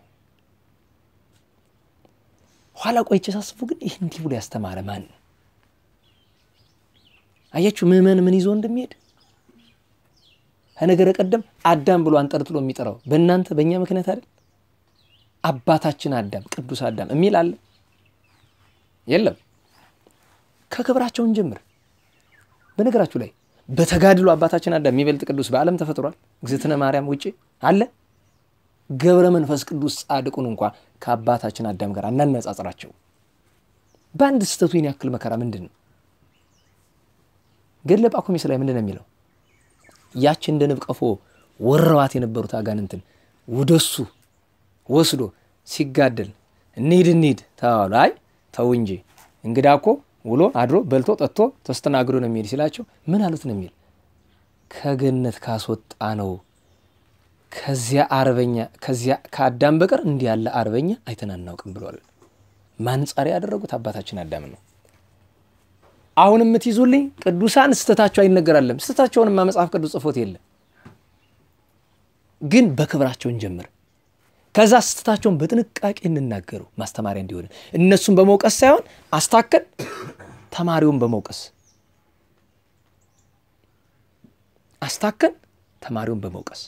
Speaker 1: ኋላ ቆይቼ ሳስቡ ግን ይህ እንዲህ ብሎ ያስተማረ ማን ነው? አያችሁ ምዕመን ምን ይዞ እንደሚሄድ ከነገረ ቀደም አዳም ብሎ አንጠልጥሎ የሚጠራው በእናንተ በእኛ ምክንያት አይደል? አባታችን አዳም ቅዱስ አዳም የሚል አለ የለም? ከክብራቸውን ጀምር። በነገራችሁ ላይ በተጋድሎ አባታችን አዳም የሚበልጥ ቅዱስ በዓለም ተፈጥሯል? እግዝእትነ ማርያም ውጭ አለ? ገብረ መንፈስ ቅዱስ ጻድቁን እንኳ ከአባታችን አዳም ጋር አናነጻጽራቸው። በአንድ ስህተቱ ይህን ያክል መከራ ምንድን ነው? ገድለ ጳኩሚስ ላይ ምንድን ነው የሚለው? ያች እንደ ንብ ቀፎ ወረዋት የነበሩት አጋንንትን ወደሱ ወስዶ ሲጋደል እንሂድ እንሂድ ተባሉ። አይ ተው እንጂ እንግዳ እኮ ውሎ አድሮ በልቶ ጠጥቶ ተስተናግዶ ነው የሚሄድ ሲላቸው ምን አሉት ነው የሚል ከገነት ካስወጣ ነው ከዚያ አርበኛ ከዚያ ከአዳም በቀር እንዲህ ያለ አርበኛ አይተን አናውቅም ብሏል። ማንጻሪያ ያደረጉት አባታችን አዳም ነው። አሁን የምትይዙልኝ ቅዱሳን ስተታቸው አይነገራለም። ስተታቸውንማ መጽሐፍ ቅዱስ ጽፎት የለም። ግን በክብራቸውን ጀምር። ከዛ ስተታቸውን በጥንቃቄ እንናገሩ ማስተማሪያ እንዲሆን እነሱን በመውቀስ ሳይሆን አስታከን ተማሪውን በመውቀስ አስታከን ተማሪውን በመውቀስ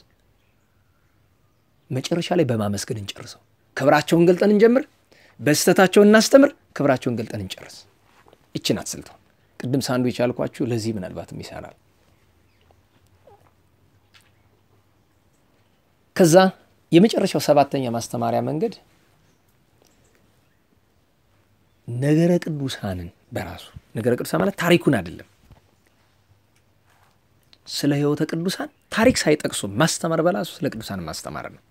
Speaker 1: መጨረሻ ላይ በማመስገን እንጨርሰው። ክብራቸውን ገልጠን እንጀምር፣ በስተታቸውን እናስተምር፣ ክብራቸውን ገልጠን እንጨርስ። ይችን አትስልተው። ቅድም ሳንድዊች ያልኳችሁ ለዚህ ምናልባትም ይሰራል። ከዛ የመጨረሻው ሰባተኛ ማስተማሪያ መንገድ ነገረ ቅዱሳንን በራሱ ነገረ ቅዱሳን ማለት ታሪኩን አይደለም፣ ስለ ሕይወተ ቅዱሳን ታሪክ ሳይጠቅሱ ማስተማር በራሱ ስለ ቅዱሳን ማስተማር ነው።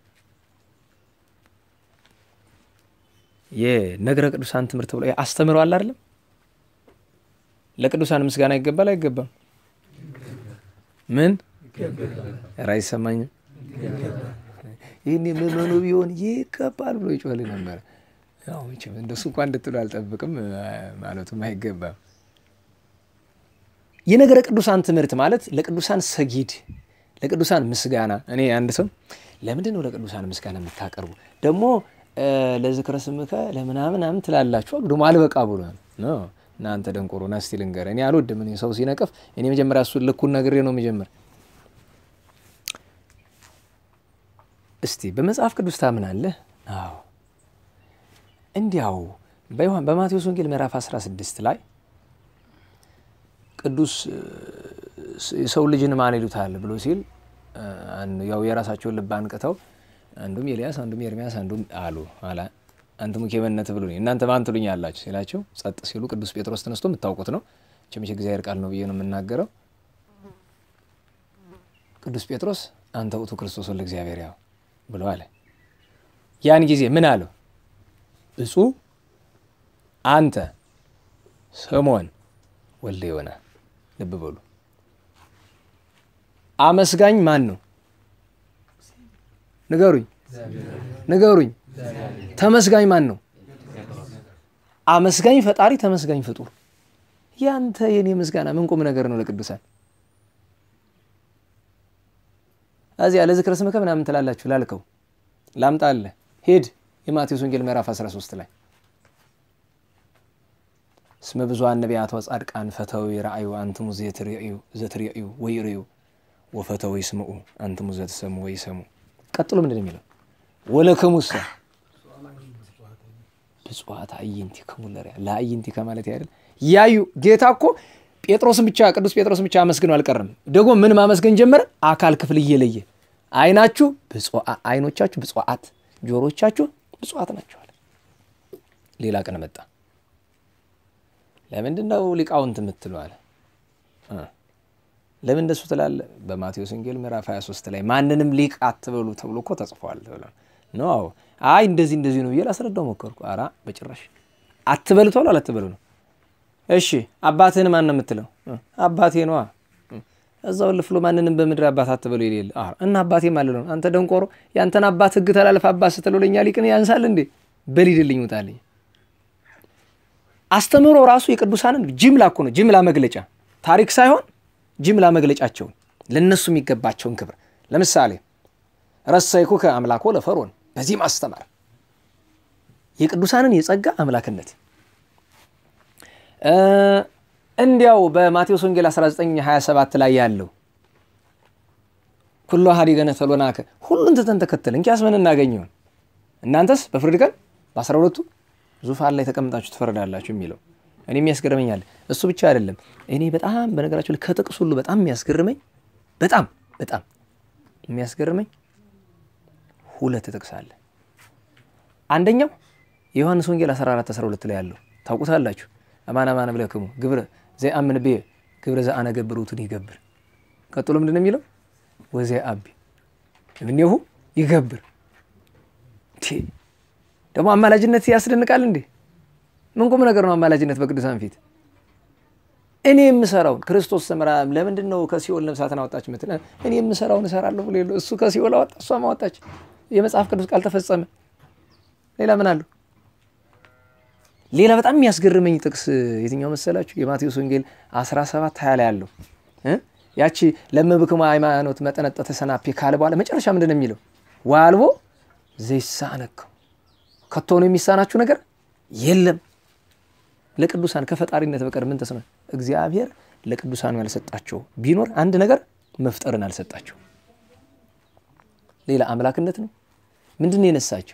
Speaker 1: የነገረ ቅዱሳን ትምህርት ብሎ አስተምረዋል አይደለም። ለቅዱሳን ምስጋና ይገባል አይገባም? ምን ራ አይሰማኝም። ይህን የምመኑ ቢሆን ይገባል ብሎ ይጮህል ነበረ። ያው መቼም እንደሱ እንኳ እንድትሉ አልጠብቅም፣ ማለቱም አይገባም። የነገረ ቅዱሳን ትምህርት ማለት ለቅዱሳን ሰጊድ፣ ለቅዱሳን ምስጋና። እኔ አንድ ሰው ለምንድን ነው ለቅዱሳን ምስጋና የምታቀርቡ ደግሞ ለዝክረ ስምከ ለምናምናምን ትላላችሁ አሉ። ደግሞ አልበቃ ብሏል ነው እናንተ ደንቆሮ ና እስቲ ልንገርህ፣ እኔ አልወድም። እኔ ሰው ሲነቅፍ እኔ መጀመሪያ እሱን ልኩን ነግሬ ነው መጀመር። እስቲ በመጽሐፍ ቅዱስ ታምናለህ? አዎ። እንዲያው በዮሐን በማቴዎስ ወንጌል ምዕራፍ 16 ላይ ቅዱስ የሰው ልጅን ማን ይሉታል ብሎ ሲል ያው የራሳቸውን ልብ አንቅተው አንዱም ኤልያስ አንዱም ኤርሚያስ አንዱም አሉ አላ አንትሙ ኬመነት ብሎ እናንተ ማን ትሉኝ አላችሁ ሲላቸው ጸጥ ሲሉ ቅዱስ ጴጥሮስ ተነስቶ የምታውቁት ነው ቸምቼ እግዚአብሔር ቃል ነው ብዬ ነው የምናገረው። ቅዱስ ጴጥሮስ አንተ ውእቱ ክርስቶስ ወልደ እግዚአብሔር ያው ብሎ አለ። ያን ጊዜ ምን አለው? ብፁዕ አንተ ስምዖን ወልደ ዮና። ልብ በሉ አመስጋኝ ማን ነው? ንገሩኝ ንገሩኝ። ተመስጋኝ ማን ነው? አመስጋኝ ፈጣሪ፣ ተመስጋኝ ፍጡር። ያንተ የኔ ምስጋና ምን ቁም ነገር ነው ለቅዱሳን? እዚያ ለዝክረ ስምከ ምናምን ትላላችሁ ላልከው ላምጣልህ፣ ሄድ የማቴዎስ ወንጌል ምዕራፍ 13 ላይ እስመ ብዙኃን ነቢያት ወጻድቃን ፈተው ይረአዩ አንትሙ ዘትርእዩ ወይርእዩ ወፈተው ይስምዑ አንትሙ ዘትሰሙ ወይሰሙ። ቀጥሎ ምንድን ነው የሚለው? ወለክሙሰ ብፁዓት አዕይንቲክሙ ለርያ ለአዕይንቲከ ማለት አይደል? ያዩ ጌታ እኮ ጴጥሮስን ብቻ ቅዱስ ጴጥሮስን ብቻ አመስግነው አልቀረም። ደግሞ ምን ማመስገን ጀመረ? አካል ክፍል እየለየ አይናችሁ አይኖቻችሁ ብፁዓት፣ ጆሮቻችሁ ብፁዓት ናቸዋል። ሌላ ቀን መጣ። ለምንድን ነው ሊቃውንት የምትሉ አለ። ለምን እንደሱ ትላለ? በማቴዎስ ወንጌል ምዕራፍ 23 ላይ ማንንም ሊቅ አትበሉ ተብሎ እኮ ተጽፏል ኖ አይ እንደዚህ እንደዚህ ነው ብዬ ላስረዳው ሞከርኩ። ኧረ በጭራሽ አትበሉ ተብሎ አላትበሉ ነው። እሺ አባትህን ማን ነው የምትለው? አባቴ ነዋ። እዛው ልፍሎ ማንንም በምድር አባት አትበሉ የሌለ እና አባቴ ማለት ነው። አንተ ደንቆሮ ያንተን አባት ሕግ ተላለፍ አባት ስትለው ለእኛ ሊቅን ያንሳል እንዴ? በሊድልኝ ውጣልኝ። አስተምህሮ ራሱ የቅዱሳንን ጅምላ እኮ ነው። ጅምላ መግለጫ ታሪክ ሳይሆን ጅምላ መግለጫቸውን ለእነሱ የሚገባቸውን ክብር ለምሳሌ ረሰይኩከ አምላኮ ለፈርዖን በዚህ ማስተማር የቅዱሳንን የጸጋ አምላክነት እንዲያው በማቴዎስ ወንጌል 1927 ላይ ያለው ኩሎ ሀዲገነ ተሎናከ ሁሉን ትተን ተከተል እንኪያስ ምን እናገኘውን እናንተስ በፍርድ ቀን በአስራ ሁለቱ ዙፋን ላይ ተቀምጣችሁ ትፈርዳላችሁ የሚለው እኔ የሚያስገርመኛል። እሱ ብቻ አይደለም። እኔ በጣም በነገራችሁ ላይ ከጥቅስ ሁሉ በጣም የሚያስገርመኝ በጣም በጣም የሚያስገርመኝ ሁለት ጥቅስ አለ። አንደኛው የዮሐንስ ወንጌል 14 12 ላይ ያለው ታውቁታላችሁ። አማን አማን እብለክሙ ግብረ ዘየአምን ብየ ግብረ ዘአነገብር ውእቱን ይገብር። ቀጥሎ ምንድን ነው የሚለው? ወዘየአቢ እምኔሁ ይገብር። ደግሞ አማላጅነት ያስደንቃል እንዴ! ምን ቁም ነገር ነው አማላጅነት በቅዱሳን ፊት? እኔ የምሰራውን ክርስቶስ ሰምራ ለምንድን ነው ከሲኦል ነፍሳትን አወጣች ምትል? እኔ የምሰራውን እሰራለሁ ብሎ የለ እሱ ከሲኦል አወጣ፣ እሷም አወጣች። የመጽሐፍ ቅዱስ ቃል ተፈጸመ። ሌላ ምን አለው? ሌላ በጣም የሚያስገርመኝ ጥቅስ የትኛው መሰላችሁ? የማቴዎስ ወንጌል 17 20 ላይ ያለው ያቺ ለመብክሙ ሃይማኖት መጠነጠ ተሰናፔ ካለ በኋላ መጨረሻ ምንድን ነው የሚለው? ዋልቦ ዘይሳነከው ከቶ ነው የሚሳናችሁ ነገር የለም። ለቅዱሳን ከፈጣሪነት በቀር ምን ተስኖ እግዚአብሔር ለቅዱሳኑ ያልሰጣቸው ቢኖር አንድ ነገር መፍጠርን አልሰጣቸው። ሌላ አምላክነት ነው። ምንድን ነው የነሳቸው?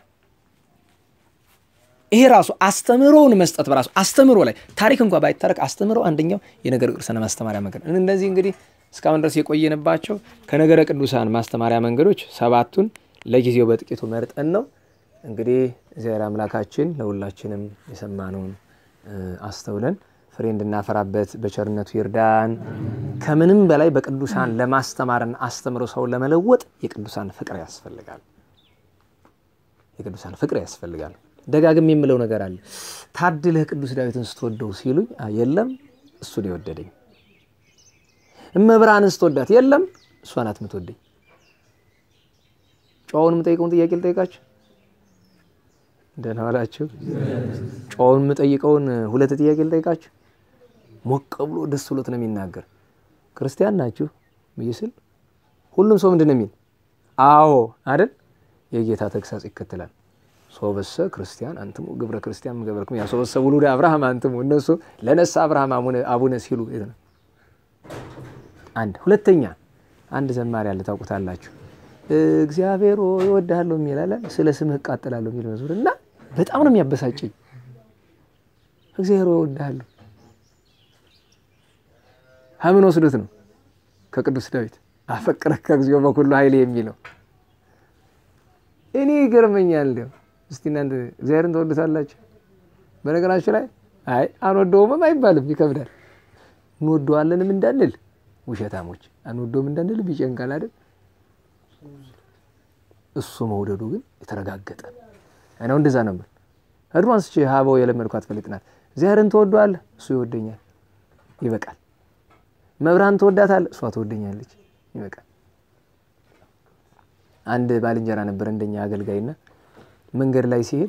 Speaker 1: ይሄ ራሱ አስተምህሮውን መስጠት በራሱ አስተምህሮ ላይ ታሪክ እንኳ ባይታረቅ አስተምህሮ አንደኛው የነገረ ቅዱሳን ማስተማሪያ መንገድ ነው። እነዚህ እንግዲህ እስካሁን ድረስ የቆየንባቸው ከነገረ ቅዱሳን ማስተማሪያ መንገዶች ሰባቱን ለጊዜው በጥቂቱ መርጠን ነው። እንግዲህ እግዚአብሔር አምላካችን ለሁላችንም የሰማነውን አስተውለን ፍሬ እንድናፈራበት በቸርነቱ ይርዳን። ከምንም በላይ በቅዱሳን ለማስተማርና አስተምሮ ሰውን ለመለወጥ የቅዱሳን ፍቅር ያስፈልጋል። የቅዱሳን ፍቅር ያስፈልጋል። ደጋግም የምለው ነገር አለ። ታድለህ ቅዱስ ዳዊትን ስትወደው ሲሉኝ የለም እሱን የወደደኝ። እመብርሃንን ስትወዳት የለም እሷ ናት የምትወደኝ። ጨዋውን የምጠይቀውን ጥያቄ ልጠይቃችሁ። ደህና ዋላችሁ። ጨዋውን የምጠይቀውን ሁለት ጥያቄ ልጠይቃችሁ። ሞቅ ብሎ ደስ ብሎት ነው የሚናገር። ክርስቲያን ናችሁ ብዬ ስል ሁሉም ሰው ምንድን ነው የሚል? አዎ አይደል? የጌታ ተግሳጽ ይከተላል። ሶበሰ ክርስቲያን አንትሙ ግብረ ክርስቲያን ገበርክሙ ያ ሶበሰ ውሉደ አብርሃም አንትሙ እነሱ ለነሳ አብርሃም አቡነ ሲሉ አንድ ሁለተኛ አንድ ዘማሪ አለ ታውቁታላችሁ። እግዚአብሔር እወድሃለሁ የሚል አለ ስለ ስምህ እቃጠላለሁ የሚል መዝሙር እና በጣም ነው የሚያበሳጨኝ። እግዚአብሔር እወድሃለሁ ሀምን ወስዶት ነው ከቅዱስ ዳዊት አፈቅረከ እግዚኦ በኩሉ ኃይሌ የሚለው እኔ ይገርመኛል። እንዲያው እስቲ እናንተ እግዚአብሔርን ተወዱታላችሁ? በነገራችሁ ላይ አይ አንወደውምም አይባልም፣ ይከብዳል። እንወደዋለንም እንዳንል ውሸታሞች፣ አንወደውም እንዳንል ይጨንቃል አይደል? እሱ መውደዱ ግን የተረጋገጠ ነው። እንደዛ ነበር። አድቫንስ ቼ ሀበው የለመድኳት ፈሊጥ ናት። እግዚአብሔርን ትወደዋለህ፣ እሱ ይወደኛል፣ ይበቃል። መብርሃን ትወዳታለህ፣ እሷ ትወደኛለች፣ ይበቃል። አንድ ባልንጀራ ነበር እንደኛ አገልጋይና መንገድ ላይ ሲሄድ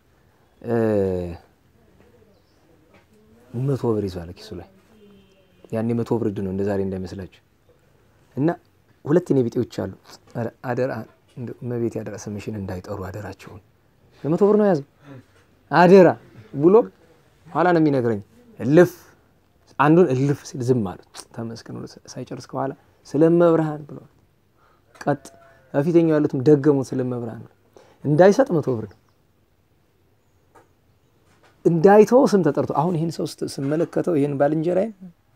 Speaker 1: መቶ ብር ይዟል ኪሱ ላይ። ያኔ መቶ ብር ዕድ ነው እንደ ዛሬ እንዳይመስላችሁ። እና ሁለት የኔ ቢጤዎች አሉ። አደራ እመቤት ያደራ ስምሽን እንዳይጠሩ አደራቸውን። የመቶ ብር ነው የያዘው አደራ ብሎ ኋላ ነው የሚነግረኝ። እልፍ አንዱን እልፍ ሲል ዝም አሉት። ተመስገን ሳይጨርስ ከኋላ ስለመብርሃን ብለዋል። ቀጥ በፊተኛው ያሉትም ደገሙት ስለመብርሃን ነው። እንዳይሰጥ መቶ ብር ነው እንዳይተው ስም ተጠርቶ አሁን ይህን ሰው ስመለከተው ይህን ባልንጀራይን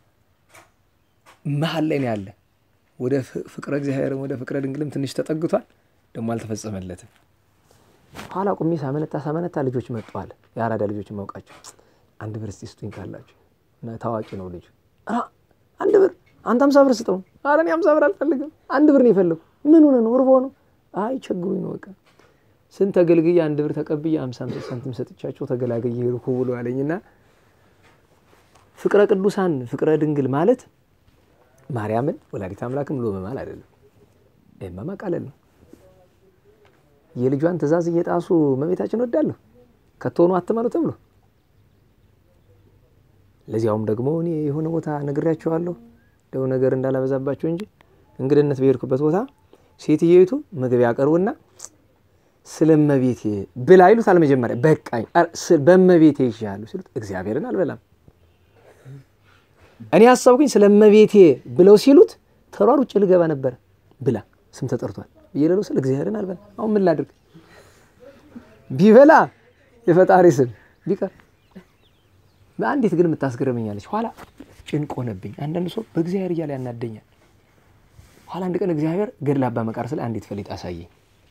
Speaker 1: መሀል ላይ ነው ያለ። ወደ ፍቅረ እግዚአብሔርም ወደ ፍቅረ ድንግልም ትንሽ ተጠግቷል፣ ደግሞ አልተፈጸመለትም። ኋላ ቁሜ ሳመነታ ሳመነታ ልጆች መጥተዋል። የአራዳ ልጆች ማውቃቸው አንድ ብር እስቲ ስጡኝ ካላቸው ታዋቂ ነው ልጁ። አንድ ብር አንተ አምሳ ብር ስጠው። ኧረ እኔ አምሳ ብር አልፈልግም፣ አንድ ብር ነው የፈለጉ። ምን ሆነ ነው? እርቦ ነው? አይ ቸግሩኝ ነው በቃ ስንት ተገልግዬ አንድ ብር ተቀብዬ አምሳ አምሳ ሳንቲም ሰጥቻቸው ተገላገየ ሄድኩ ብሎ አለኝና ፍቅረ ቅዱሳን ፍቅረ ድንግል ማለት ማርያምን ወላዲት አምላክም ብሎ መማል አይደለም። ይህማ ማቃለል ነው። የልጇን ትእዛዝ እየጣሱ እመቤታችን ወዳለሁ ከቶሆኑ አትመኑ ተብሎ ለዚያውም ደግሞ እኔ የሆነ ቦታ ነግሬያቸዋለሁ ደው ነገር እንዳላበዛባቸው እንጂ እንግድነት በሄድኩበት ቦታ ሴትየይቱ ምግብ ያቀርቡና ስለ እመቤቴ ብላ ይሉታል። መጀመሪያ በቃኝ በእመቤቴ ይሻሉ ሲሉት እግዚአብሔርን አልበላም እኔ ያሰብኩኝ ስለ እመቤቴ ብለው ሲሉት ተሯሩጬ ልገባ ነበረ ብላ ስም ተጠርቷል ብዬ ልለው ስል እግዚአብሔርን አልበላ። አሁን ምን ላድርግ? ቢበላ የፈጣሪ ስም ቢቀር በአንዲት ግን የምታስገርመኛለች። ኋላ ጭንቅ ሆነብኝ። አንዳንድ ሰው በእግዚአብሔር እያለ ያናደኛል። ኋላ አንድ ቀን እግዚአብሔር ገድለ አባ መቃርስ ላይ አንዲት ፈሊጥ አሳየኝ።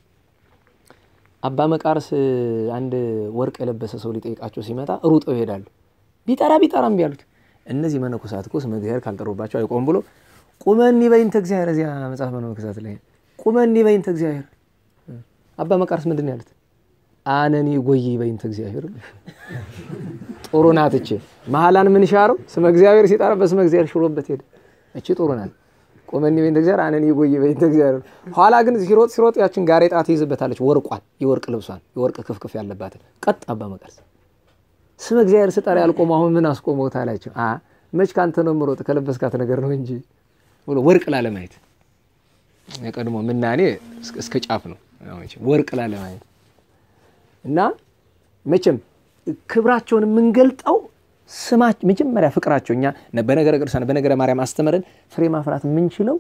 Speaker 1: አባ መቃርስ አንድ ወርቅ የለበሰ ሰው ሊጠይቃቸው ሲመጣ ሩጠው ይሄዳሉ። ቢጠራ ቢጠራ እምቢ አሉት። እነዚህ መነኮሳት እኮ ስመ እግዚአብሔር ካልጠሩባቸው አይቆም ብሎ ቁመኒ በይንተ እግዚአብሔር እዚያ መጽሐፍ መነኮሳት ላይ ቁመኒ በይንተ እግዚአብሔር። አባ መቃርስ ምንድን ነው ያሉት? አነኒ ጎይ በይንተ እግዚአብሔር። ጥሩ ናት እቺ። መሀላን ምን ሻረው ስመ እግዚአብሔር ሲጠራ በስመ እግዚአብሔር ሽሮበት ሄደ። እቺ ጥሩ ናት። ቁመኒ በይንተ እግዚአብሔር አነኒ ጎይ በይንተ እግዚአብሔር። ኋላ ግን ሲሮጥ ሲሮጥ ያችን ጋሬጣ ትይዝበታለች። ወርቋን፣ የወርቅ ልብሷን፣ የወርቅ ክፍክፍ ያለባትን ቀጥ አባ መቃርስ ስመ እግዚአብሔር ስጠራ ያልቆመ አሁን ምን አስቆመውት አላቸው። አ መች ካንተ ነው ምሮጥ ከለበስካት ነገር ነው እንጂ ብሎ ወርቅ ላለማየት የቀድሞ ምናኔ እስከ ጫፍ ነው ወርቅ ላለማየት እና መቼም ክብራቸውን የምንገልጠው ስማች መጀመሪያ ፍቅራቸው እኛ በነገረ ቅዱሳን በነገረ ማርያም አስተምረን ፍሬ ማፍራት የምንችለው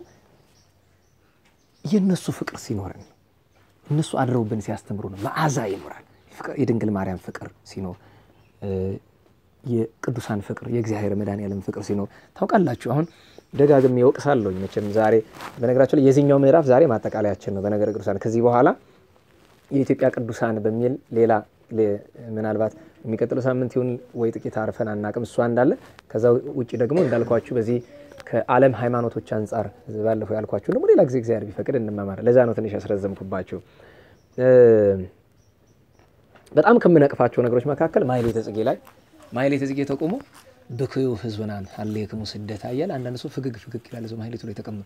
Speaker 1: የእነሱ ፍቅር ሲኖረን እነሱ አድረውብን ሲያስተምሩ ነው። መዓዛ ይኖራል። የድንግል ማርያም ፍቅር ሲኖር የቅዱሳን ፍቅር የእግዚአብሔር መድኃኔዓለም ፍቅር ሲኖር ታውቃላችሁ። አሁን ደጋግሜ ወቅሳለሁኝ መቼም ዛሬ በነገራቸው ላይ የዚህኛው ምዕራፍ ዛሬ ማጠቃለያችን ነው። በነገረ ቅዱሳን ከዚህ በኋላ የኢትዮጵያ ቅዱሳን በሚል ሌላ ምናልባት የሚቀጥለው ሳምንት ይሁን ወይ ጥቂት አርፈን አናቅም፣ እሷ እንዳለ ከዛ ውጭ ደግሞ እንዳልኳችሁ በዚህ ከዓለም ሃይማኖቶች አንጻር ባለፈው ያልኳችሁ ደግሞ ሌላ ጊዜ እግዚአብሔር ቢፈቅድ እንማማር። ለዛ ነው ትንሽ ያስረዘምኩባችሁ። በጣም ከምነቅፋቸው ነገሮች መካከል ማሕሌተ ጽጌ ላይ ማሕሌተ ጽጌ ተቆሞ ብክዩ ሕዝብናን ሀሌክሙ ስደት አያል አንዳንድ ሰው ፍግግ ፍግግ ይላል። ሰው ማሕሌቱ ላይ ተቀምጦ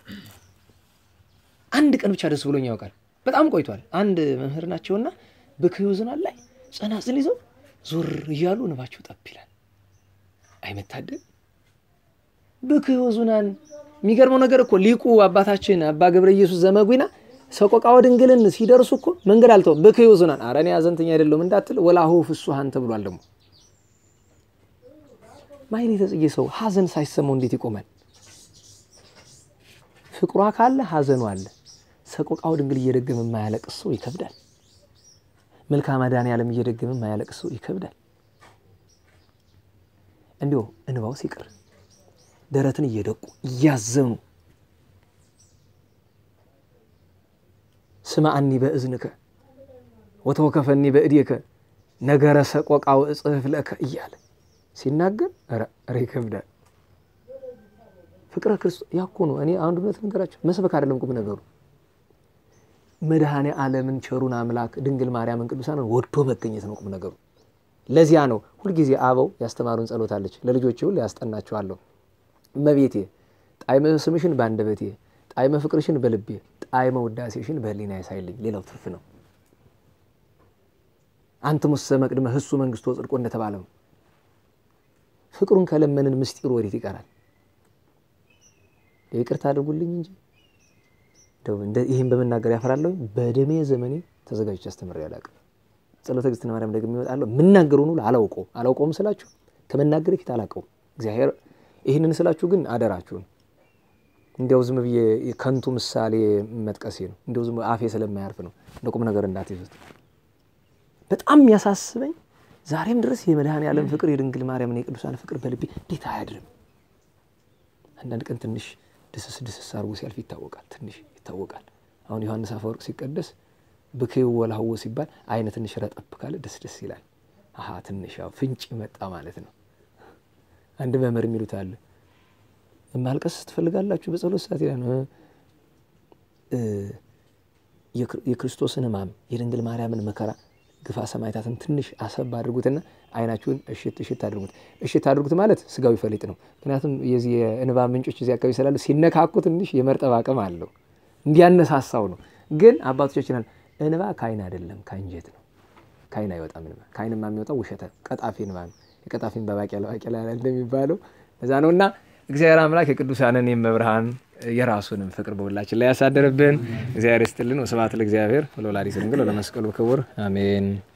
Speaker 1: አንድ ቀን ብቻ ደስ ብሎኝ ያውቃል። በጣም ቆይቷል። አንድ መምህር ናቸውና ብክዩ ዝናን ላይ ጸናጽል ይዘው ዞር እያሉ ንባቸው ጠብ ይላል። አይመታደል ብክዩ ዝናን። የሚገርመው ነገር እኮ ሊቁ አባታችን አባ ገብረ ኢየሱስ ዘመጉና ሰቆቃወ ድንግልን ሲደርሱ እኮ መንገድ አልተው ብክዩ ዝናን። ኧረ እኔ ሐዘንተኛ አይደለሁም እንዳትል ወላሁ ፍሱሃን ተብሏል። ደግሞ ማሕሌተ ጽጌ ሰው ሐዘን ሳይሰማው እንዴት ይቆማል? ፍቅሯ ካለ ሐዘኑ አለ። ሰቆቃወ ድንግል እየደገመ የማያለቅስ ሰው ይከብዳል። መልክአ መድኃኔዓለም እየደገመ የማያለቅስ ሰው ይከብዳል። እንዲሁ እንባው ሲቀር ደረትን እየደቁ እያዘኑ ስማዕኒ በእዝንከ ወተወከፈኒ በእዴከ ነገረ ሰቆቃው እጽሕፍ ለከ እያለ ሲናገር ኧረ ይከብዳል። ፍቅረ ክርስቶስ ያኮ ነው። እኔ አንድ እውነት ልንገራቸው፣ መስበክ አይደለም ቁም ነገሩ መድኃኔ ዓለምን ቸሩን አምላክ ድንግል ማርያምን ቅዱሳንን ወዶ መገኘት ነው ቁም ነገሩ። ለዚያ ነው ሁልጊዜ አበው ያስተማሩን ጸሎት አለች። ለልጆች ሁሉ ያስጠናቸዋለሁ። እመቤቴ ጣዕመ ስምሽን በአንደበቴ ጣዕመ ፍቅርሽን በልቤ ጣዕመ ውዳሴሽን በሕሊና ያሳይልኝ። ሌላው ትርፍ ነው። አንትሙሰ መቅድመ ህሱ መንግስቶ ጽድቆ እንደተባለው ፍቅሩን ከለመንን ምስጢሩ ወዴት ይቀራል? ይቅርታ አድርጉልኝ እንጂ ይህን በመናገር ያፈራለሁ። በደሜ ዘመኔ ተዘጋጅቼ አስተምሬ አላውቅም። ጸሎተ እግዝእትነ ማርያም ደግሞ ይመጣለሁ። የምናገረውን ሁሉ አላውቀውም። አላውቀውም ስላችሁ ከመናገር ፊት አላውቀውም። እግዚአብሔር ይህንን ስላችሁ ግን አደራችሁን እንዲያው ዝም ብዬ ከንቱ ምሳሌ መጥቀሴ ነው። እንዲያው ዝም አፌ ስለማያርፍ ነው። እንደ ቁም ነገር እንዳትይዙት። በጣም የሚያሳስበኝ ዛሬም ድረስ የመድኃኔዓለም ፍቅር የድንግል ማርያምና የቅዱሳን ፍቅር በልቤ እንዴት አያድርም? አንዳንድ ቀን ትንሽ ድስስ ድስስ አድርጎ ሲያልፍ ይታወቃል። ትንሽ ይታወቃል። አሁን ዮሐንስ አፈወርቅ ሲቀደስ ብክዩ ወላህዎ ሲባል አይነ ትንሽ ረጠብ ካለ ደስ ደስ ይላል። አሀ ትንሽ ያው ፍንጭ መጣ ማለት ነው። አንድ መምህር የሚሉት አለ ማልቀስ ትፈልጋላችሁ በጸሎት ሰዓት ይላል። የክርስቶስን ሕማም የድንግል ማርያምን መከራ ግፋ ሰማዕታትን ትንሽ አሰብ አድርጉትና አይናችሁን እሽት እሽት አድርጉት። እሽት አድርጉት ማለት ስጋዊ ፈሊጥ ነው። ምክንያቱም የዚህ የእንባ ምንጮች እዚህ አካባቢ ስላሉ ሲነካኩ ትንሽ የመርጠብ አቅም አለው እንዲያነሳሳው ነው። ግን አባቶቻችን እንባ ከአይን አይደለም ከአንጀት ነው። ከአይን አይወጣም እንባ። ከአይንማ የሚወጣው ውሸተ ቀጣፊ እንባ ነው። የቀጣፊን በባቄላ ባቄላ እንደሚባለው እዛ ነው እና እግዚአብሔር አምላክ የቅዱሳንን የመብርሃን የራሱንም ፍቅር በሁላችን ላይ ያሳደርብን። እግዚአብሔር ይስጥልን። ወስብሐት ለእግዚአብሔር ወለወላዲቱ ድንግል ወለመስቀሉ ክቡር አሜን።